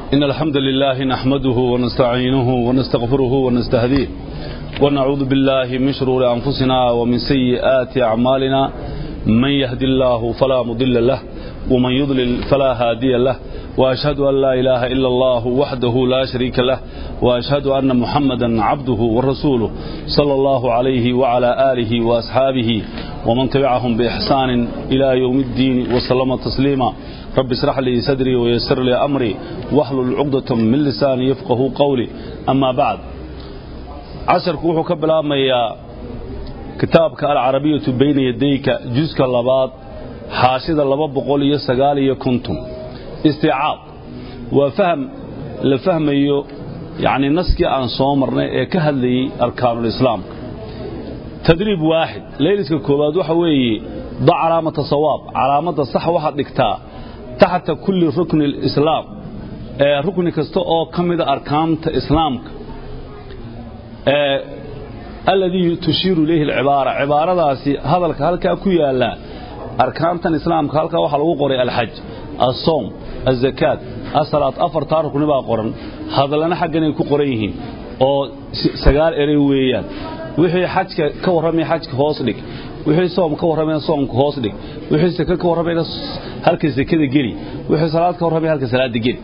إن الحمد لله نحمده ونستعينه ونستغفره ونستهديه ونعوذ بالله من شرور أنفسنا ومن سيئات أعمالنا من يهدي الله فلا مضل له ومن يضلل فلا هادي له وأشهد أن لا إله إلا الله وحده لا شريك له وأشهد أن محمدا عبده ورسوله صلى الله عليه وعلى آله وأصحابه ومن تبعهم بإحسان إلى يوم الدين وسلم تسليما رب اشرح لي صدري ويسر لي أمري واحلل عقدة من لساني يفقه قولي أما بعد casharku wuxuu ka bilaabmayaa kitaabka alcarabiyatu bayna yadayka juska labaad xaashida laba boqol iyo sagaal iyo konton istiicaab waa faham la fahmayo yacnii naskii aan soo marnay ee ka hadlayey arkaanulislaamka tadriib waaxid layliska koowaad waxa weeye da calaamata sawaab calaamadda sax waxaad dhigtaa taxta kulli rukni lislaam ee rukni kasta oo ka mida arkaanta islaamka aladii tushiiru ilayhi alcibaara cibaaradaasi hadalka halkaa ku yaala arkaantan islaamka halkaa waxaa lagu qoray alxaj alsoom azakaat asalaad afartaa rukni baa qoran hadallana xagganay ku qoran yihiin oo sagaal erey weeyaan wixii xajka ka warramaya xajka hoos dhig wixii soom ka warramayna soomka hoos dhig wixii sake ka warramayna halka sakada geli wixii salaad ka warramaya halka salaada geli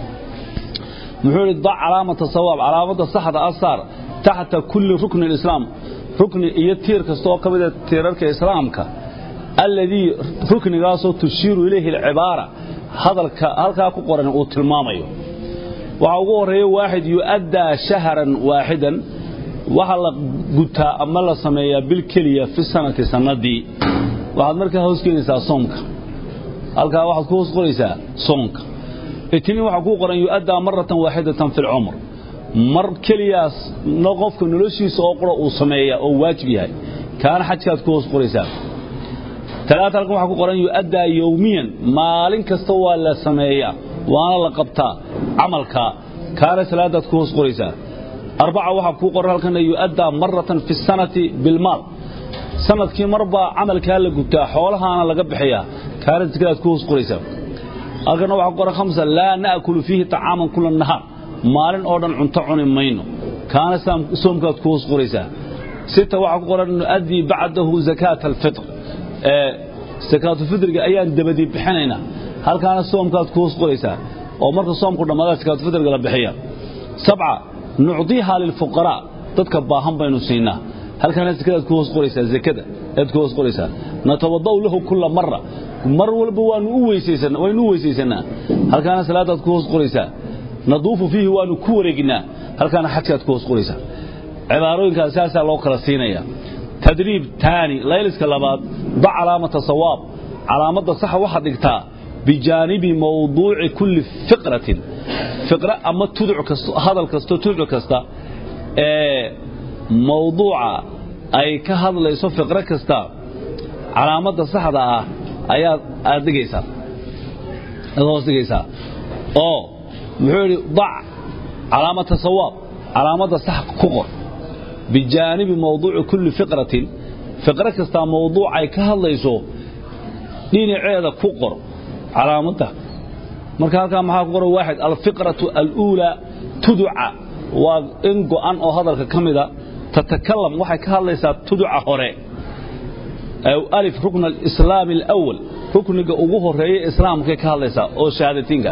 muxuu yidhi dac calaamata sawaab calaamadda saxda asaar taxta kulli rukni alislaam rukni iyo tiir kasta oo ka mida tiirarka islaamka alladii ruknigaasoo tushiiru ilayhi alcibaara hadalka halkaa ku qoran uu tilmaamayo waxaa ugu horreeya waaxid yu'addaa shahran waaxidan waxaa la gutaa ama la sameeyaa bil keliya fi sanati sannadii waxaad markaa hoos keenaysaa soomka halkaa waxaad ku hoos qoraysaa soomka itniin waxaa kuu qoran yu'addaa maratan waaxidatan fi lcumr mar keliyaas qofka noloshiisa oo qura uu sameeya oo waajib yahay kaana xajkaad ku hoos qoraysaa talaata halkan waxaa ku qoran yu'addaa yowmiyan maalin kasta waa la sameeyaa waana la qabtaa camalka kaana salaadaad ku hoos qoraysaa arbaca waxaa kuu qoran halkana yu'addaa maratan fi sanati bilmaal sanadkii marbaa camalkaa la gutaa xoolahaana laga bixiyaa kaana sikadaad ku hoos qoraysaa halkana waxaa ku qoran khamsa laa na'kulu fiihi طacaaman kula nahaar maalin oo dhan cunto cuni mayno kaana soomkaad ku hoos qoraysaa sita waxaa ku qoran nu'addii bacdahu zakaata alfitr ee sakaatulfitriga ayaan dabadii bixinaynaa halkaana soomkaad ku hoos qoraysaa oo marka soomku dhammaada sakaatulfitriga la bixiya sabca nucdiihaa lilfuqaraa dadka baahan baynu siinaa halkaana sakadaad ku hoos qoraysaa zakada ayaad ku hoos qoraysaa natawada'u lahu kulla mara mar walba waanu u weysaysanaa waynu u weysaysanaa halkaana salaadaad ku hoos qoraysaa naduufu fiihi waanu ku wareeginaa halkaana xajkaad ku hoos qoraysaa cibaarooyinkaas saasaa loo kala siinaya tadriib taani layliska labaad da calaamata sawaab calaamadda saxa waxaad dhigtaa bijaanibi mawduuci kulli fiqratin fiqra ama tuduc kasto hadal kasto tuduc kasta ee mawduuca ay ka hadlayso fiqro kasta calaamadda saxda ah ayaad aad dhigaysaa aad hoos dhigaysaa oo muxuu yidhi dac calaamata sawaab calaamadda sax ku qor bijaanibi mawduuci kulli fiqratin fiqro kastaa mawduucay ka hadlayso dhinaceeda ku qor calaamadda marka halkaa maxaa ku qoran waaxid alfiqratu aluulaa tuduca waa in go'an oo hadalka ka mida tatakalam waxay ka hadlaysaa tuduca hore alif rukn alislaami alawal rukniga ugu horeeya islaamkay ka hadlaysaa oo shahaadatiinka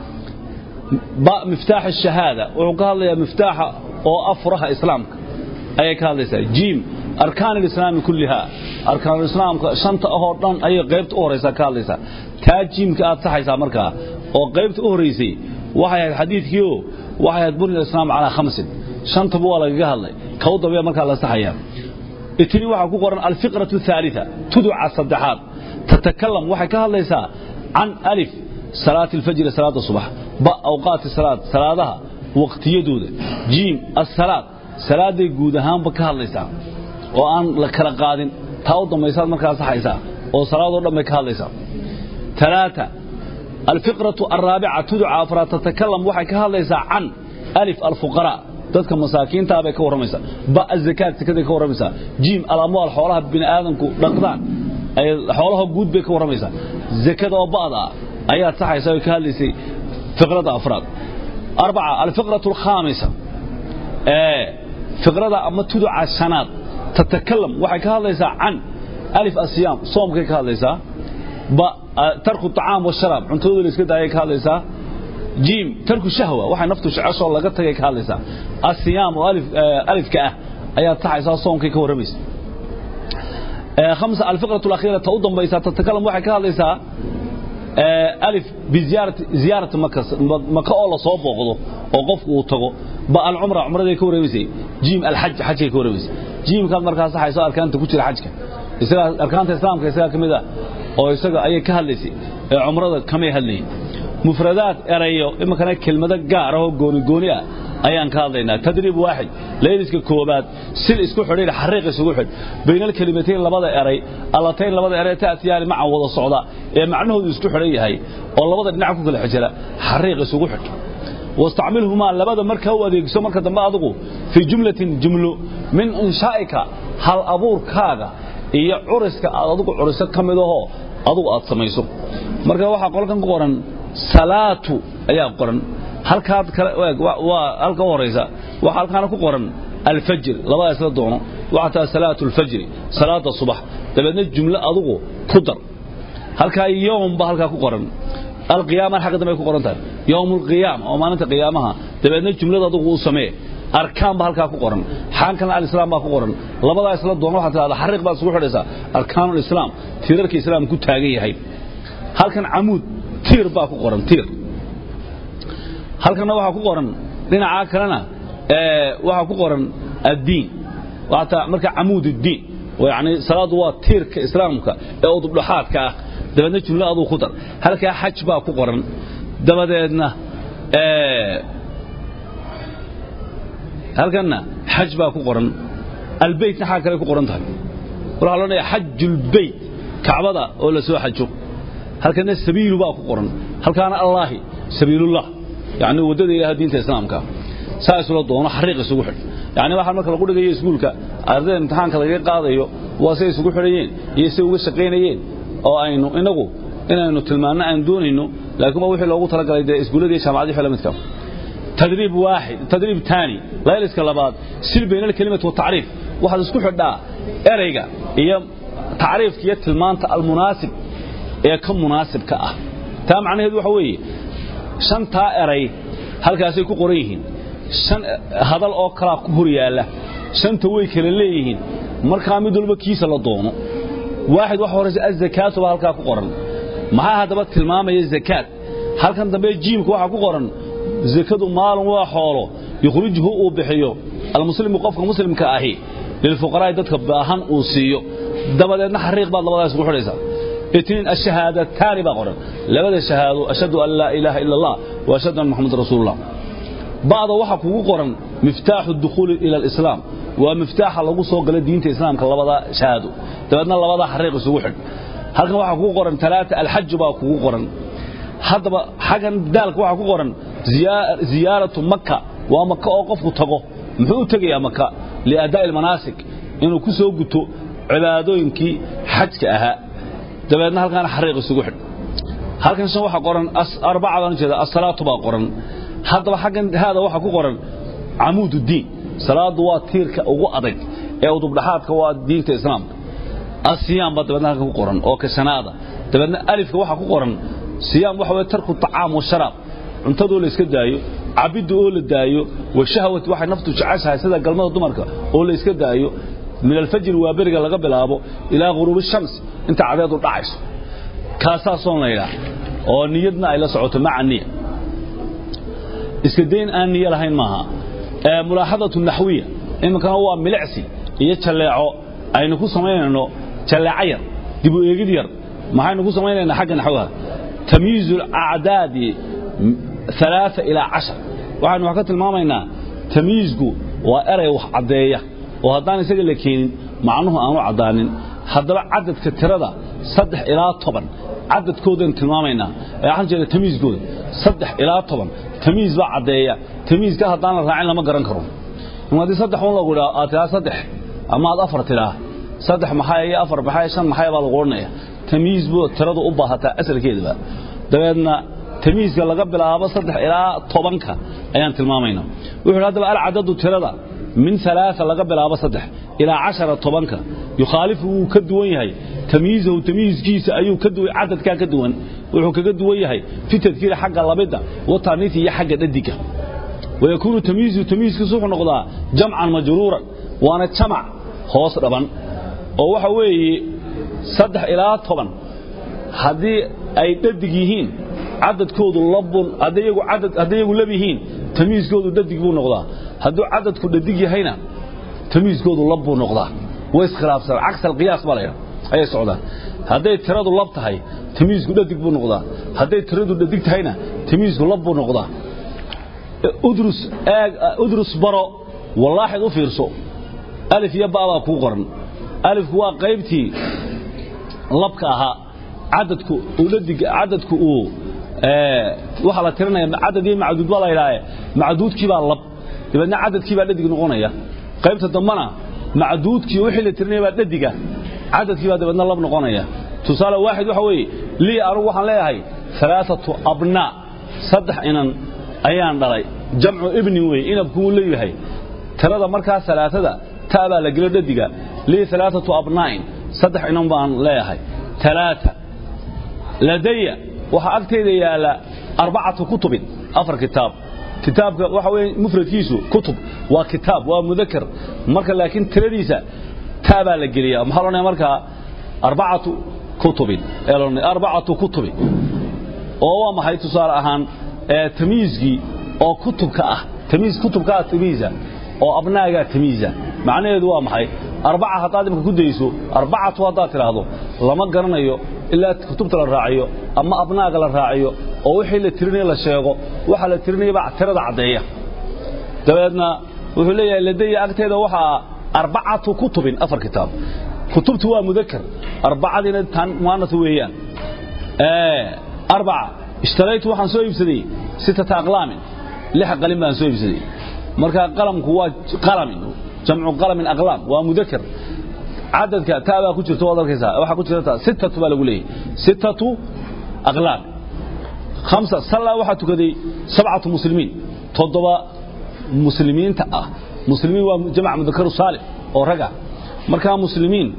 miftaax الشhahaada wuxuu ka hadlayaa miftaaxa oo afuraha islaamka ayay ka hadlaysaa jiim arkaan اlislaami kulliha arkaanulislaamka shanta ahoo dhan ayay qaybta u horaysaa ka hadlaysaa taa jiimka aad saxaysaa markaa oo qaybta u horaysay waxay ahayd xadiidkiio waxay ahayd buni islaam calaa khamsin shantaba waa lagaga hadlay kow dabee markaa la saxaya itni waxaa ku qoran alfiqraة الثaaliثa tuduca saddexaad tatakalam waxay ka hadlaysaa can alif salaati alfajri salaada subax ba awqaati salaad salaadaha waqtiyadooda jiim assalaad salaaday guud ahaanba ka hadlaysaa oo aan la kala qaadin taa u dambaysaad markaa saxaysaa oo salaadoo dhan bay ka hadlaysaa talaata alfiqratu alraabica tuduca afraad tatakalam waxay ka hadlaysaa can alif alfuqaraa dadka masaakiintaa bay ka warramaysaa ba azakaat sakaday ka warramaysaa jiim alamwaal xoolaha bini aadamku dhaqdaan xoolaha guud bay ka warramaysaa zakada oo ba'da ah ayaad saxaysaa oy ka hadlaysay fiqrada afraad arbaca alfiqratu alkhaamisa ee fiqrada ama tuduca shanaad tatakalam waxay ka hadlaysaa can alif asiyaam soomkay ka hadlaysaa ba tarku tacaam washaraab cuntadooda la iska daayay ka hadlaysaa jiim tarku shahwa waxay naftu jeceshoo laga tagay ka hadlaysaa asiyaam oo alifka ah ayaa taxaysaa soomkay ka warramaysa خمسة الفقرة الأخيرة تأوضا بيسا تتكلم واحد كهذا ليس ألف بزيارة زيارة مكة مكة أولا صوب وغضو وقف وطغو بقى العمرة عمرة دي كوري بيسي جيم الحج حج كوري بيسي جيم كان مركز صحي سؤال كانت كتير الحج يسأل أركان الإسلام كيسأل كمدا أو يسأل أي كهذا ليسي عمرة كم يهلني مفردات أريو إما كان كلمة قاره قوني قوني ayaan ka hadlaynaa tadriib waaxid layliska koobaad sil isku xidhiir xariiq isugu xidh bayna alkalimatayn labada eray allatayn labada eray taatiyaani maca wada socda ee macnahoodu isku xidhan yahay oo labada dhinac ku kala xijira xariiq isugu xidh واستعملهما لبدا marka u adeegso marka dambe adigu fi jumlatin jumlo min inshaa'ika hal abuurkaaga iyo curiska aad adigu curiso kamid aho adigu aad samayso marka waxa qolkan ku qoran salaatu ayaa qoran halkaad kale waa halka u horeysa waxa halkaana ku qoran alfajr labada isla doono waxa taa salaatu alfajr salaada subax dabeedna jumlo adigu ku dar halka yoom ba halka ku qoran alqiyaama xaq dambe ku qoran tahay yoom alqiyaam oo maalinta qiyaamaha dabeedna jumlada adigu u samee arkaan ba halka ku qoran xaankan alislaam ba ku qoran labada isla doono waxa taa xariiq ba isugu xidhaysa arkaanul islaam tiirarka islaamku taagan yahay halkan amuud tiir ba ku qoran tiir halkana waxaa ku qoran dhinaca kalena waxaa ku qoran addiin waata marka camuud addiin yani salaadu waa tiirka islaamka ee udubdhaxaadka ah dabeedna jumlo aduu ku dar halkaa xaj baa ku qoran dabadeedna halkanna xaj baa ku qoran albeytna xaa kale ku qoran tahay waxaa loo dhaya xajulbeyt kacbada oo la soo xajo halkana sabiilu baa ku qoran halkaana allaahi sabiilullah يعني wadada ilaahay diinta islaamka saas loo doono xariiq isugu xidh yani waxa marka lagu dhigayo iskuulka ardayda imtixaanka laga qaadayo waa say isugu xidhayeen iyo say uga shaqaynayeen oo aynu inagu inaynu tilmaano aan doonayno laakiin wixii loogu talagalay dee iskuuladii iyo jaamacadii wixii la midka تدريب واحد تدريب ثاني لا يلسك لبعض سير بين الكلمة والتعريف واحد اسكو حدا اريغا هي تعريف كي تلمانت المناسب ee ka munaasibka ah taa macnaheedu waxa weeye shantaa eray halkaasay ku qoran yihiin shan hadal oo kalaa ku hor yaalla shanta way kala leeyihiin markaa mid walba kiisa la doono waaxid waxa horeysa azakaatu baa halkaa ku qoran maxaa haddaba tilmaamaya zakaat halkan dambe jiimka waxaa ku qoran zakadu maalin waa xoolo yukhrijuhu uu bixiyo almuslimu qofka muslimka ahi lilfuqaraa'i dadka baahan uu siiyo dabadeedna xariiq baad labadaas ugu xidhaysaa اثنين الشهادتان بقرن لبدا شهاده اشهد ان لا اله الا الله واشهد ان محمد رسول الله بعض waxa kugu qoran مفتاح الدخول الى الاسلام ومفتاح lagu soo galay diinta islaamka labada shahaado dabadna labada xariiq isugu xidh halkan waxa kugu qoran talaata alhajj baa kugu qoran hadaba xagan daalka waxa ku qoran ziyaaratu makka waa makka oo qofku tago muxuu tagayaa makka liadaa almanasik inuu ku soo guto cibaadooyinkii xajka ahaa dabeedna halkaana xariiq isugu xidh halkan shan waxa qoran arbacadaan jeeda as-salaatu baa qoran haddaba xaggan haada waxa ku qoran camuudu diin salaadu waa tiirka ugu adag ee udubdhaxaadka waa diinta islaamka asiyaam baa dabeedna halkan ku qoran oo ka shanaada dabeedna alifka waxa ku qoran siyaam waxa weeye tarku tacaam wa sharaab cuntadoo la iska daayo cabidda oo la daayo wa shahwati waxay naftu jeceshahay sida galmada dumarka oo la iska daayo من الفجر وابرغ laga bilaabo ila ghuruub shams inta cadeedu dhacayso kaasa soo leeyahay oo niyadna ay la socoto maca niya iska deyn aan niyo lahayn maaha ee mulaaxadatu nahwiya imkan waa milicsi iyo jaleeco aynu ku sameeyno jaleeco yar dib u eegid yar maxaynu ku sameeynaa xagga naxwaha tamyiiz al-a'daad 3 ila 10 waxaanu wax ka tilmaamaynaa tamyiizku waa eray wax cadeeya oo haddaan isaga la keenin macnuhu aanu caddaanin haddaba cadadka tirada saddex ilaa toban cadadkoodaan tilmaamaynaa ee waxaan jeeda tamiiskooda saddex ilaa toban tamiis baa caddeeya tamiiska haddaan la raacin lama garan karo haddii saddex un lagu idhaa aad tiraa saddex ama aad afar tiraa saddex maxaa iyo afar maxaa shan maxaa baa lagu odhanaya tamiis buu tiradu u baahataa asalkeedaba dabeedna tamiiska laga bilaabo saddex ilaa tobanka ayaan tilmaamayna wuxuu haddaba alcadadu tirada min alaaa laga bilaabo saddex ilaa cashara tobanka yukhaalifu wuu ka duwan yahay tamyiizahu tamyiizkiisa ayuu cadadkaa ka duwan wuxuu kaga duwan yahay fi tadkiiri xagga labidda wataniiti iyo xagga dhadiga wayakuunu tamyiizu tamyiizkiisu wuxuu noqdaa jamcan majruuran waana jamac hoos dhaban oo waxa weeye saddex ilaa toban haddii ay dhadig yihiin cadadkoodu labun hadday iyagu lab yihiin tamyiizkoodu dhadig buu noqdaa hadduu cadadku dhadig yahayna tamyiizkoodu lab buu noqdaa way iskhilaafsan caks alqiyaas baa laydha ayay socdaan hadday tiradu lab tahay tamyiizku dhadig buu noqdaa hadday tiradu dhadig tahayna tamyiizku lab buu noqdaa udrus baro wallaaxid u fiirso alif iyo ba'baa kuu qoran alifku waa qaybtii labka ahaa cadadku dhadig cadadku uu waxaa la tirinaya cadad iyo macduud baa la yidhaahe macduudkii baa lab dabeedna cadadkii baa dhadig noqonaya qaybta dambana macduudkii wixii la tirinaya baa dhadiga cadadkii baa dabeedna lab noqonaya tusaale waaxid waxa weeye lii anugu waxaan leeyahay alaaatu abnaa saddex inan ayaan dhalay jamcu ibnin weeye inabku wuu leeyahay tirada markaa alaaada ta baa la gelo dhadiga lii alaaatu abnaa'in saddex inan baan leeyahay alaaa ladaya waxaa agtayda yaalla arbacatu kutubin afar kitaab kitaabka waxa weye mufradkiisu kutub waa kitaab waa mudakar marka laakiin tiradiisa taa baa la geliya maxaa loodhanaya markaa arbacatu kutubin ee loodhanaya arbacatu kutubin oo waa maxay tusaale ahaan tamyiizkii oo kutubka ah tamyiiz kutubka ah tamyiiza oo abnaagaa tamyiiza macnaheedu waa maxay arbaca haddaad imka ku dayso arbacatu haddaad tidhaahdo lama garanayo ilaa kutubta la raaciyo ama abnaaga la raaciyo oo wixii la tirinaya la sheego waxaa la tirinayabaa tirada caddeeya dabeedna wuxuu leeyahay ladaya agteeda waxaa arbacatu kutubin afar kitaab kutubtu waa mudakar arbacadiina tan mu'anas weeyaan arbaca ishtaraytu waxaan soo iibsaday sittata aqlaamin lix qalin baan soo iibsaday marka qalamku waa qalamin jamcu qalamin aqlaam waa mudakar cadadka taa baa ku jirta waad arkaysaa waxaa ku jirta sittatu baa lagu leeyahay sittatu aqlaam khamsa sallaa waxaa tukaday sabcatu muslimiin toddoba muslimiinta ah muslimiin waa jamac mudakaru saalim oo raga markaa muslimiin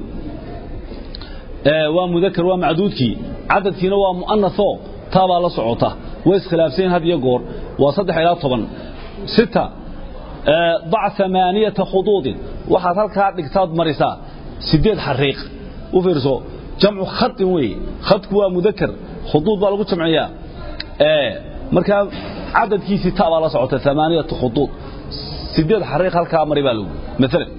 waa mudakar waa macduudkii cadadkiina waa mu'anathoo taa baa la socota way iskhilaafsayin had iyo goor waa saddex ilaa toban sita dac amaaniyata khuduudin waxaad halkaa dhigtaad marisaa sideed xariiq u fiirso jamcu khadin weeye khadku waa mudakar khuduud baa lagu jamciyaa markaa cadadkiisii ta baa la socota amaaniyata khuduud sideed xariiq halkaa mari baa lagu maalan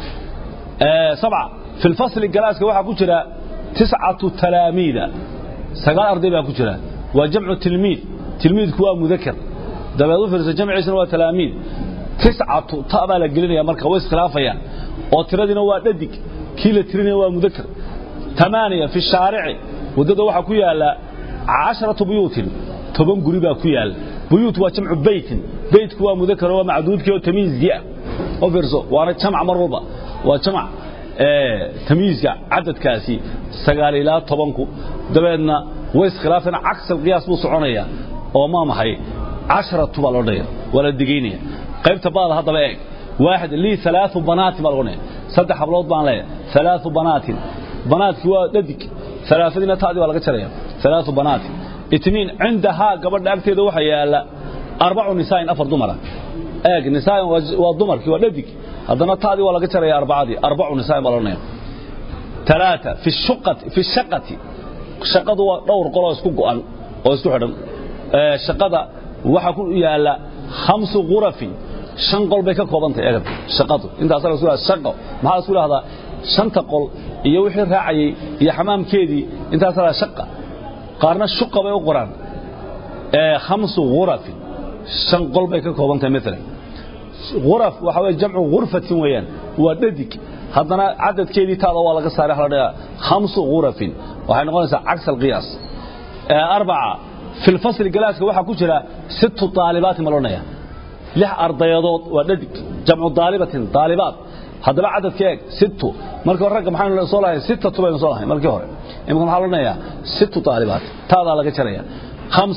sabca fi lfasli galaaska waxaa ku jira tiscatu talaamiida sagaal arday baa ku jira waa jamcu tilmiid tilmiidku waa mudakar dabeed u fiirso jamciisana waa talaamiid tiscatu ta baa la gelinaya marka way iskhilaafayaan oo tiradiina waa dhadig kii la tirinaya waa mudakar tamaaniya fi shaarici waddada waxaa ku yaala casharatu buyuutin toban guri baa ku yaala buyuut waa jamcu beytin beytku waa mudakar waa macduudkii oo tamyiizkii ah oo fiirso waana jamac mar walba waa jamac tamyiizka cadadkaasi sagaal ilaa tobanku dabeedna way iskhilaafeen caks alqiyaas buu soconaya oo maa maxay casharatu baa loo dhaya waa la digaynaya qaybta baada haddaba eeg waaxid lii alaau banaatin baa lagonaya saddex hablood baan leeya alaau banaatin banaadkii waa dhadig alaafadiina taadii baa laga jaraya alaau banaatin itniin cindahaa gabadha agteeda waxaa yaala arbacu nisaain afar dumara eeg nisaain waa dumarkii waa dhadig haddana taadii waa laga jaraya arbacadii arbacu nisaain baa laodhanaya talaata fi shuqati fi shaqati shaqadu waa dhowr qoloo isku go'an oo isku xidhan shaqada waxaa ku yaala khamsu ghurafin shan qol bay ka koobantahay eegad shaqadu intaas la isku shaqo maxaa la isku dhahdaa shanta qol iyo wixii raacayay iyo xamaamkeedii intaas la shaqa qaarna shuqa bay u qoraan ee khamsu ghurafin shan qol bay ka koobantahay maalan ghuraf waxa weeye jamcu ghurfatin weeyaan waa dhadig haddana cadadkeedii taada waa laga saaray waxa la dhahaa khamsu ghurafin waxay noqonaysaa caks alqiyaas arbaca fi lfasli galaaska waxaa ku jira sittu daalibaatin baa loodhanaya lix ardayadood waa dhadig jamcu daalibatin daalibaat haddaba cadadka eeg sittu markii hore ragga maxaynu soo lahayn sittatu baynu soo lahayn markii hore imika maxaa loodhanayaa sittu daalibaat taadaa laga jaraya khamsa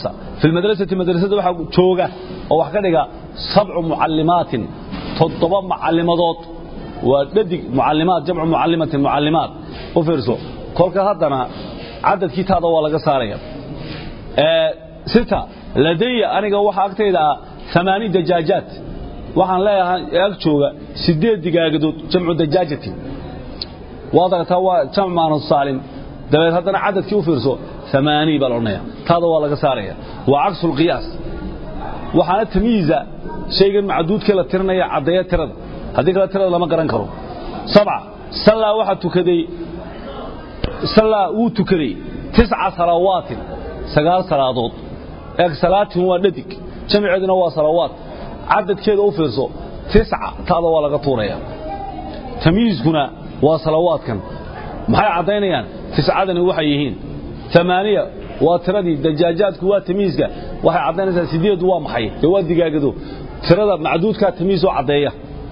في المدرسة مدرسة waxa jooga oo wax ka dhiga sabcu muallimaatin toddoba muallimadood waa dhadig muallimaad jamcu muallimatin muallimaad u fiirso kolka haddana cadadkii taada waa laga saaraya ee sita ladaya aniga waxa agtayda ah 8 dajaajaat waxaan leeyahay ag jooga 8 digaagadood jamcu dajaajatin waadagtaa waa jamc maanu saalim dabeed haddana cadadkii u fiirso 8 baa loonaya taada waa laga saaraya waa cagsul qiyaas waxaana tamyiiza shaygan macduudkee la tirinaya caddeeya tirada haddii kale tirada lama garan karo sabca sallaa waxaa tukaday sallaa wuu tukaday tisca salawaatin sagaal salaadood eeg salaatin waa dhadig jamiceeduna waa salawaat cadadkeeda u fiirso tisca taada waa laga tuuraya tamyiizkuna waa salawaadkan maxay caddaynayaan tiscadani waxay yihiin amaaniya waa tiradii dajaajaadku waa tamiiska waxay caddaynaysaa sideedu waa maxay dee waa digaagado tirada macduudkaa tamiis oo caddeeya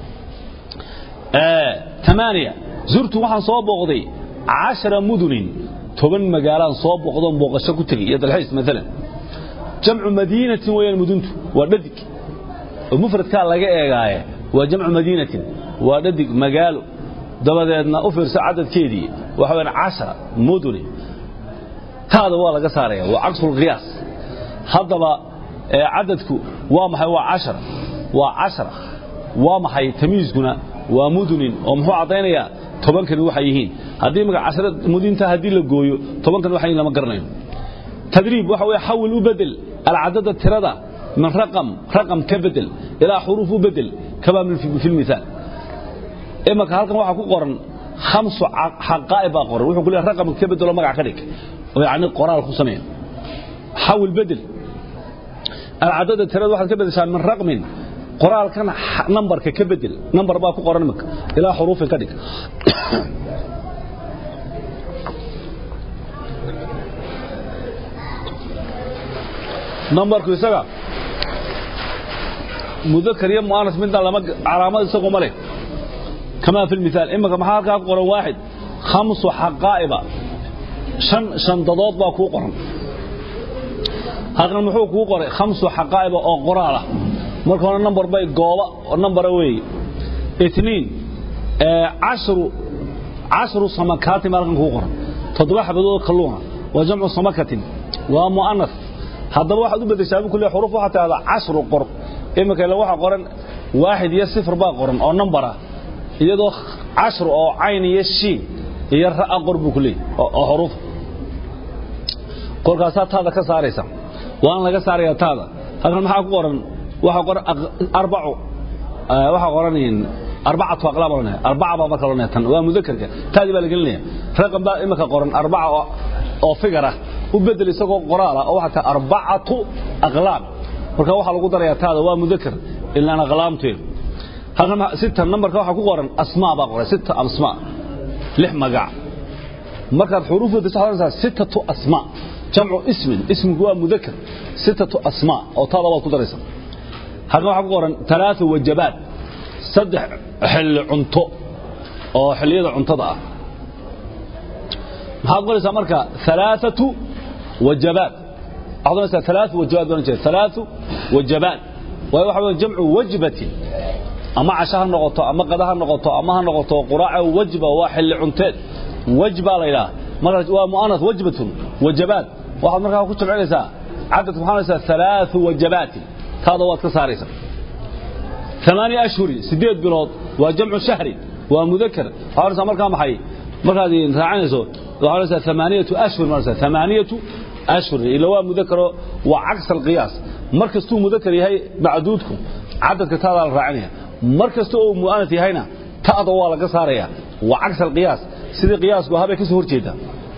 amaaniya zurtu waxaan soo booqday cashara mudunin toban magaalaan soo booqdoon booqasho ku tegay iyo dalxiis maalan jamcu madiinatin weeyaan muduntu waa dhadig oo mufradkaa laga eegaaye waa jamcu madiinatin waa dhadig magaalo dabadeedna u fiirso cadadkeedii waxa weyaan cashara mudunin taada waa laga saaraya waa cagsul qiyaas haddaba cadadku waa maxay waa cashara waa cashara waa maxay tamiiskuna waa mudunin oo muxuu caddaynayaa tobankani waxay yihiin haddii maga cashara mudinta haddii la gooyo tobankani waxay lama garanayo tadriib waxa weeye xawil u bedel alcadada tirada min raqam raqam ka bedel ilaa xuruuf u bedel kamaa fi lmithaal imaka halkan waxaa ku qoran khamsu xaqaa'ib baa qoran wuxuu ku leeyahay raqam ka bedelo magac ka dhig يعني قرار خصمين حول بدل العدد التراد واحد كبدل من رقم قرار كان نمبر كبدل نمبر باكو قرنمك الى حروف كدك نمبر كيسغا مذكر يا مؤنث من لما علامات اسقو مله كما في المثال اما كما حالك قرن واحد خمس حقائب shan shandadood baa kuu qoran halkan muxuu kuu qoray khamsu xaqaa'iba oo qoraal ah marka hore number bay gooba oo numbara weeye itniin cashru cashru samakaatin baa halkan kuu qoran toddoba xabadood kalluuna waa jamcu samakatin waa mu'anas haddaba waxaad u beddeshaa bu kulle xuruf waxaa tidhahdaa cashru qor iminka ila waxaa qoran waaxid iyo sifir baa qoran oo number ah iyadoo cashru oo cayn iyo shiin iyo ra'a qor buu ku leeyahy oo xuruuf kolkaasaa taada ka saaraysa waan laga saarayaa taada halkan maxaa ku qoran waxaa qoran arbacu waxaa qoran arbacatu aqlaam oranaya arbaca baa marka oranaya tan waa mudakarka taadii baa la gelinaya raqam baa imika qoran arbaca oo figar ah u bedel isagoo qoraal ah oo waxaa tahay arbacatu aqlaam marka waxaa lagu darayaa taada waa mudakar ilaan aqlaamteedu halkan sita nambarka waxaa ku qoran asmaa baa qoran sita asmaa lix magac markaad xuruufda saxdanaysaa sitatu asmaa jamcu ismin ismigu waa mudakar sitatu asmaa oo taada waad ku daraysaa halkan waxaa ku qoran talaata wajabaad saddex xilli cunto oo xilliyada cuntada ah maxaad qoraysaa marka alaaatu wajabaad waxaad oranaysaa alaau wajabaad baan jeeda alaau wajabaad waayo waxa weeye jamcu wajbatin ama casho ha noqoto ama qada ha noqoto ama ha noqoto quraaca wajba waa xilli cunteed wajba la yidhaha marka waa mu'anas wajbatun wajabaad waxaad markaa ku jamcinaysaa cadadka waxaa naysaa alaau wajabaatin taada waad ka saaraysaa ثمانية أشهر سديد بلود وجمع شهر ومذكر وحارسة مركا محي مركا دي راعنيسو وحارسة ثمانية أشهر مرسة ثمانية أشهر إلا هو مذكر وعكس القياس مركز تو مذكر يهي معدودكم عدد كتابة الراعنية مركز تو مؤنث يهينا تأضى والله قصاريا وعكس القياس سيدي قياس وهذا كسهور جيدا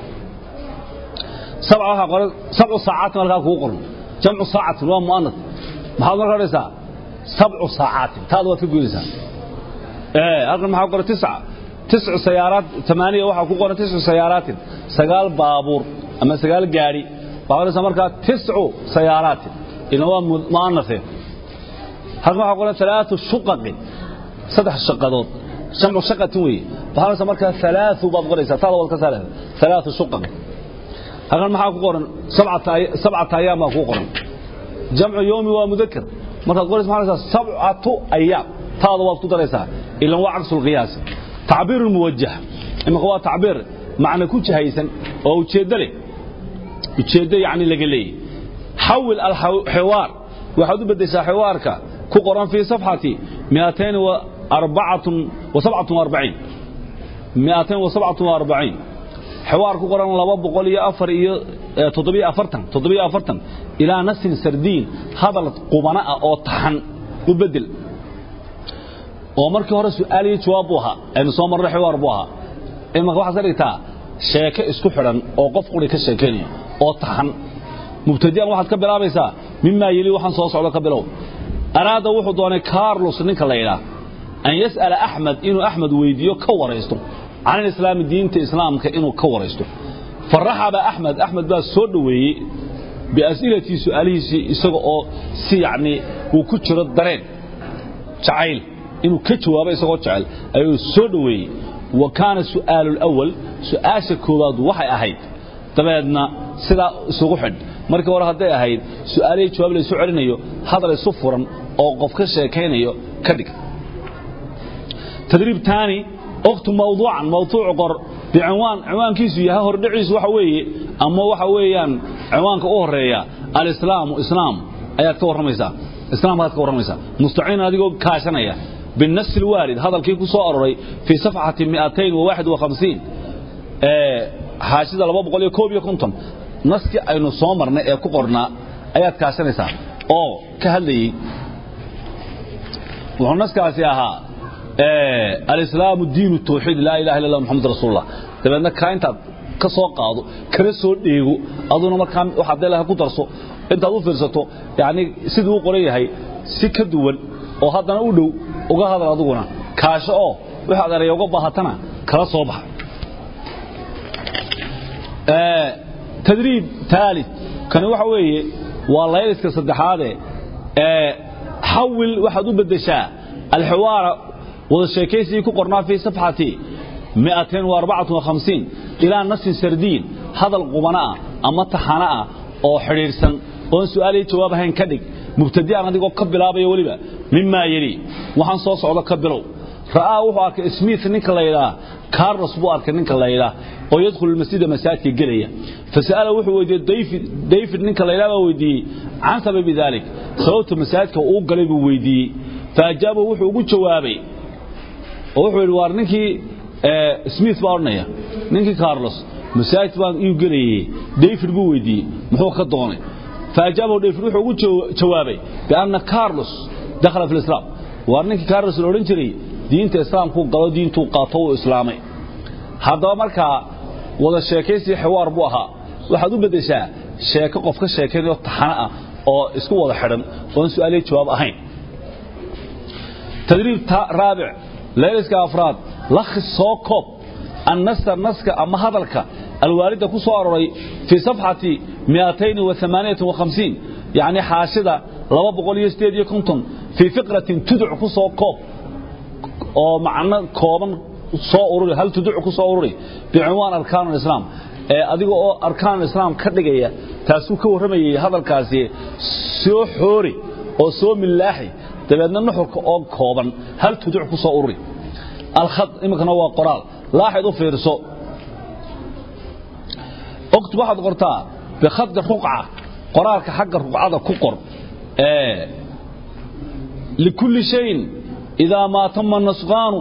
سبعة قرن سبع ساعات مركا كو قرن جمع ساعة هو مؤنث محاضر مركا رسا سبع ساعات هذا هو تقوليسا ايه أقل محاضر قرن تسعة تسع سيارات ثمانية وحا كو قرن تسع سيارات سقال بابور أما سقال قاري بابور مركا تسع سيارات إنه هو مؤنث halkan waxaa qoran alaau shuqaqin saddex shaqadood jamcu shaqatin weeye waxaa qoraysa markaa alaau baad qoraysaa taada waad ka saaraysa alaau shuqaqin halkan maxaa ku qoran sabcata ayaam baa kuu qoran jamcu yowmi waa mudakar markaad qoraysa maxaa dhahaysaa sabcatu ayaam taada waad ku daraysaa ilan waa cagsu lqiyaasi tacbiiru muwajah imika waa tacbiir macna ku jahaysan oo ujeeddo leh ujeeddo yacni laga leeyay xawil alxiwaar waxaad u beddeshaa xiwaarka ku qoran fii safxati miatain miatain wasabcatun waarbaciin xiwaar ku qoran laba boqol iyo afar iyo toddobiyo afartan toddobiyo afartan ilaa nasin sardiin hadal qubana ah oo taxan u beddel oo markii hore su'aal iyo jawaab buu ahaa aynu soo marray xiwaar buu ahaa imaka waxaad ka dhigtaa sheeke isku xidhan oo qof quri ka sheekaynaya oo taxan mubtadi'an waxaad ka bilaabaysaa mimaa yeli waxaan soo socdo ka bilow araada wuxuu doonay carlos ninka la yidhaah an yas'ala axmed inuu axmed weydiiyo ka waraysto can alislaami diinta islaamka inuu ka waraysto faraxaba axmed axmed baa soo dhoweeyey bias'ilatii su'aalihiisii isaga oo si yacnii uu ku jiro dareen jacayl inuu ka jawaabo isagoo jecel ayuu soo dhoweeyey wa kaana su'aalu lawal su'aasha koowaad waxay ahayd dabeedna sidaa isugu xidh markii hore hadday ahayd su'aalihii jawaab laysu celinayo hadal isu furan oo qof ka sheekaynayo ka dhig tadriib taani oktu mawduucan mawduuc qor bicinwaan cinwaankiisu yahay hordhiciisu waxa weeye ama waxa weeyaan cinwaanka u horeeya alislaamu islaam ayaad ka warramaysaa islaamkaad ka warramaysaa mustaciin adigoo kaashanaya بالنص الوارد هذا الكي كسو أروري في صفحة 251 حاشدة لبا بقول يكوب يكونتم نسكي أينو صومرنا ee ku qorna ayaad kaashanaysaa oo ka hadlayay wuxuu naskaasi ahaa alislaamu diinu tawxiid laa ilaha illa allah muxamad rasuulullah dabeedna kaa intaad ka soo qaado kana soo dheego aduna markaa waxaad leelahay ku darso intaad u fiirsato yani siduu u qoran yahay si ka duwan oo haddana u dhow uga hadal aduguna kaasho oo waxaad eraya uga baahatana kala soo baxa tadriib taalid kani waxa weeye waa layliska saddexaade xawil waxaad u beddeshaa alxiwaara wada sheekaysigii ku qornaa fii safxati ilaa nasin sardiin hadal qubana ah ama taxana ah oo xidhiidhsan oon su'aalihii jawaab ahayn ka dhig mubtadi'an adigoo ka bilaabaya weliba mimaa yeli waxaan soo socdo ka bilow ra'aa wuxuu arkay smith ninka la yidhaah carlos buu arkay ninka la yidhaah oo yadkhulu masjida masaajidka gelaya fasa'ala wuxuu weydiiyey david ninka la yidhaah baa weydiiyey can sababi dalik sababta masaajidka uu galay buu weydiiyey faajaaba wuxuu ugu jawaabay oo wuxuu yidhi waar ninkii smith baa odhanaya ninkii carlos masaajid baan iu gelayey david buu weydiiyey muxuu ka doonay فأجابه ديفر وحو ugu jawaabay بأن كارلوس دخل في الإسلام waar ninkii كارلوس la oran jiray diinta islaamku galo diintu qaato oo islaamay hadaba markaa wada sheekaysi xiwaar buu ahaa waxaad u bedeshaa sheeko qof ka sheekaynayo taxana ah oo isku wada xidhan oon su'aalihi jawaab ahayn tadriib raabic layliska afraad lakhis soo koob النص النسك أما هذلك الواردة كسو أروري في صفحة 258 يعني حاشدة لما بقول يستيد يكونتم في فقرة تدع كسو كوب أو معنى كوبا soo ururi hal tuduc ku soo ururi bi'inwaan arkaan islaam ee adiga oo arkaan islaam ka dhigaya taasuu ka waramayay hadalkaasi soo xoori oo soo milaaxi dabeedna nuxurka oo kooban hal tuduc ku soo ururi الخط imikana waa qoraal laaxid u fiirso okt waxaad qortaa bikhadka ruqca qoraalka xagga ruqcada ku qor likulli shayin idaa maa tama nasqaanu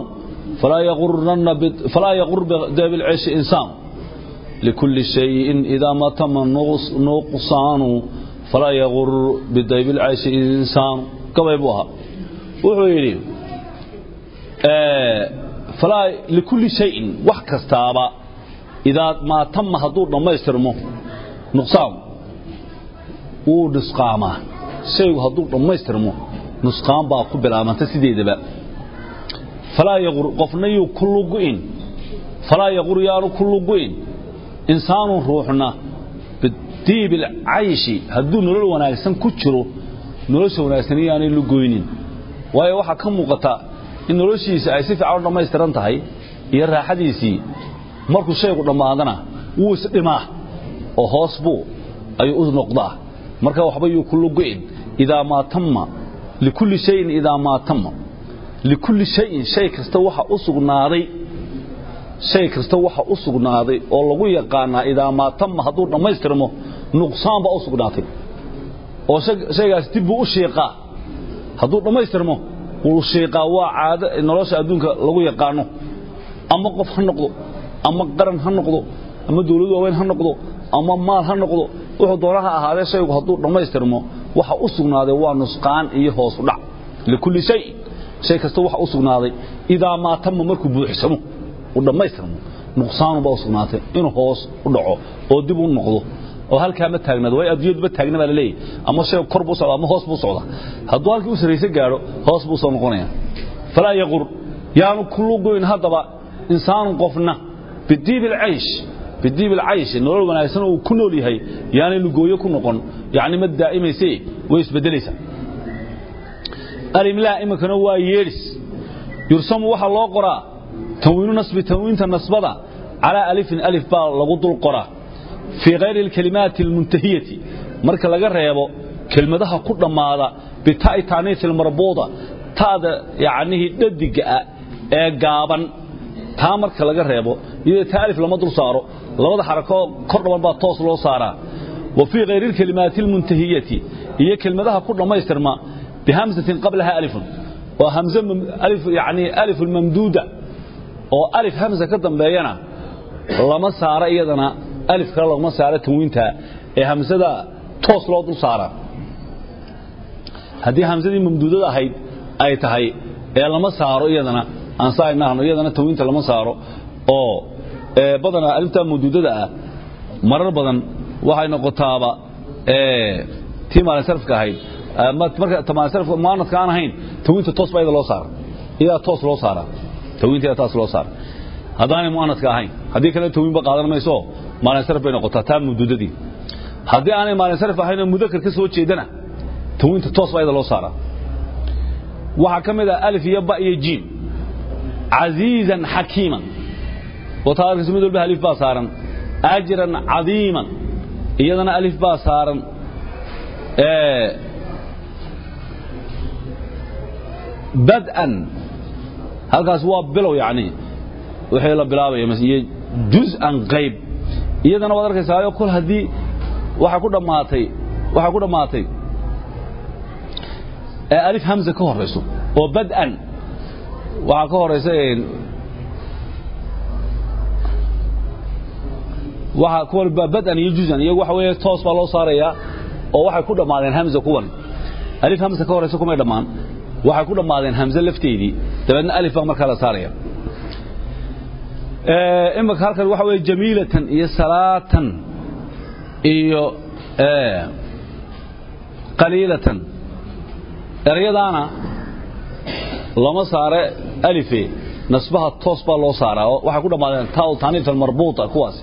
falaa yaqur bilceeshi insaan likulli shayin idaa maa tama nuqsaanu falaa yaqur bidaybilceeshi insaanu gabay buu ahaa wuxuu yidhi likulli shayin wax kastaaba idaa maa tama hadduu dhammaystirmo nuqsaan wuu nusqaamaa shaygu hadduu dhammaystirmo nusqaan baa ku bilaabanta sideedaba falaa yaqur qofna yuu ku lugu'in falaa yaqur yaanu ku lugu'in insaanun ruuxna bidiibil cayshi hadduu nolol wanaagsan ku jiro nolosha wanaagsan iyaanay lugoynin waayo waxaa ka muuqata in noloshiisa ay si fiican u dhammaystiran tahay iyo raaxadiisii markuu shaygu dhammaadana wuu isdhimaa oo hoos buu ayuu u noqdaa marka waxba yuu ku lugo'in idaa maa tamma likulli shayin idaa maa tamma likulli shayin shay kasta waxa u sugnaaday shay kasta waxa u sugnaaday oo lagu yaqaanaa idaa maa tamma hadduu dhammaystirmo nuqsaan baa u sugnaatay oo shaygaas dib buu u shiiqaa hadduu dhammaystirmo wuu shiiqaa waa caado nolosha adduunka lagu yaqaano ama qof ha noqdo ama qaran ha noqdo ama dawlad waaweyn ha noqdo ama maal ha noqdo wuxuu doonaha ahaadee shaygu hadduu dhammaystirmo waxa u sugnaaday waa nusqaan iyo hoos u dhac likulli shay shay kasta waxa u sugnaaday idaa maa tamma markuu buuxsamo uu dhammaystirmo nuqsaanubaa u sugnaatay inuu hoos u dhaco oo dib u noqdo oo halkaa ma taagnaado way adduunyadu ma taagna baa laleeyahy ama shay kor buu socda ama hoos buu socda hadduu halkii u sarrayse gaadho hoos buu soo noqonaya falaa yaqur yaanu kulugoyn haddaba insaanu qofna bidiib alcaysh bidiib alcaysh nolol wanaagsan uu ku nool yahay yaanay lugooyo ku noqon yacni ma daa'imayse way isbeddelaysaa alimlaa iminkana waa yeedhis yursamu waxaa loo qoraa tanwiinu nasbi tanwiinta nasbada calaa alifin alif baa lagu dul qoraa fii hayri alkalimaati almuntahiyati marka laga reebo kelmadaha ku dhammaada bita'i taaniisi almarbuuda ta'da yacnihii dhadiga ah ee gaaban taa marka laga reebo iyadoo taa alif lama dul saaro labada xarako kor dhaban baa toos loo saaraa wa fii hayri alkalimaati almuntahiyati iyo kelmadaha ku dhammaystirma bihamsatin qablaha alifun waa hamze alif yacni alif mamduuda oo alif hamsa ka dambeeyana lama saaro iyadana alif kale laguma saaro tanwiinta ee hamsada toos loo dul saaraa haddii hamsadii mamduudada ahayd ay tahay ee lama saaro iyadana aansaanahno iyadana tanwiinta lama saaro oo badanaa aliftaa mamduudada ah marar badan waxay noqotaaba tii maalinsarfka ahayd marka maalinsarfka muanadka aan ahayn tanwiinta toos baa iyada loo saara iyadaa toos loo saaraa tanwiinta iyadaa taas loo saara haddaanay muanadka ahayn haddii kale tanwiinba qaadan mayso maalinsarf bay noqotaa taa mamduudadii haddii aanay maalinsarf ahaynoo mudakar ka soo jeedana tanwiinta toos baa iyada loo saaraa waxaa ka mid ah alif iyo ba iyo jiim casiizan xakiiman oo taa arkayso mid walba alif baa saaran ajran cadiiman iyadana alif baa saaran bad'an halkaas waa bilow yacni wixii la bilaabaya iyo juz'an qayb iyadana waad arkaysaayo kol haddii waxaa ku dhammaatay waxaa ku dhammaatay alif hamza ka horayso oo bad'an waxaa ka horaysa waxa kuwan bad'an iyo juz'an iyagu waxa weeye toos baa loo saarayaa oo waxay ku dhammaadeen hamza kuwan alif hamza ka horaysa kumay dhammaan waxay ku dhammaadeen hamze lafteedii dabeedna alif baa markaa la saaraya imika halkan waxa weeye jamiilatan iyo salaatan iyo qaliilatan erayadaana lama saare alife nasbaha toos baa loo saaraa oo waxay ku dhammaadeen taal taaniif almarbuuta kuwaas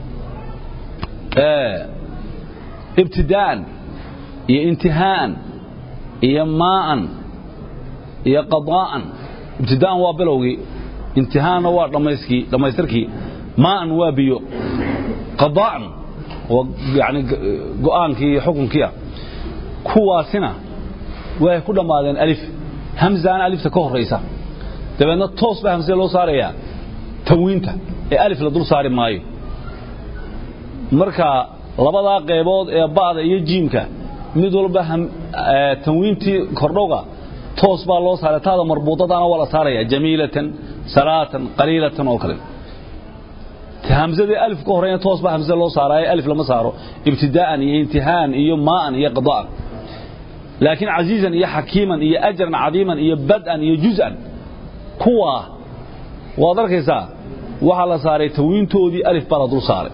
ibtidaa'an iyo intihaa'an iyo maa'an iyo qadaa'an ibtidaa'an waa bilowgii intihaanna waa dhammayskii dhammaystirkii maa'an waa biyo qadaa'an waa yani go'aankii iyo xukunkiia kuwaasina way ku dhammaadeen alif hamzaana alifta ka horaysa dabeedna toos baa hamsada loo saarayaa tanwiinta ee alif la dul saari maayo marka labadaa qaybood ee ba'da iyo jiimka mid walba tanwiintii kordhowga toos baa loo saaray taada marbuudadaana waa la saaraya jamiilatan salaatan qaliilatan oo kale hamsadii alif ka horeyna toos baa hamsada loo saaraaye alif lama saaro ibtidaa'an iyo intihaan iyo maa'an iyo qada'an laakiin casiizan iyo xakiiman iyo ajran cadiiman iyo bad'an iyo juz'an kuwaa waad arkaysaa waxaa la saaray tawiintoodii alif baa la dul saaray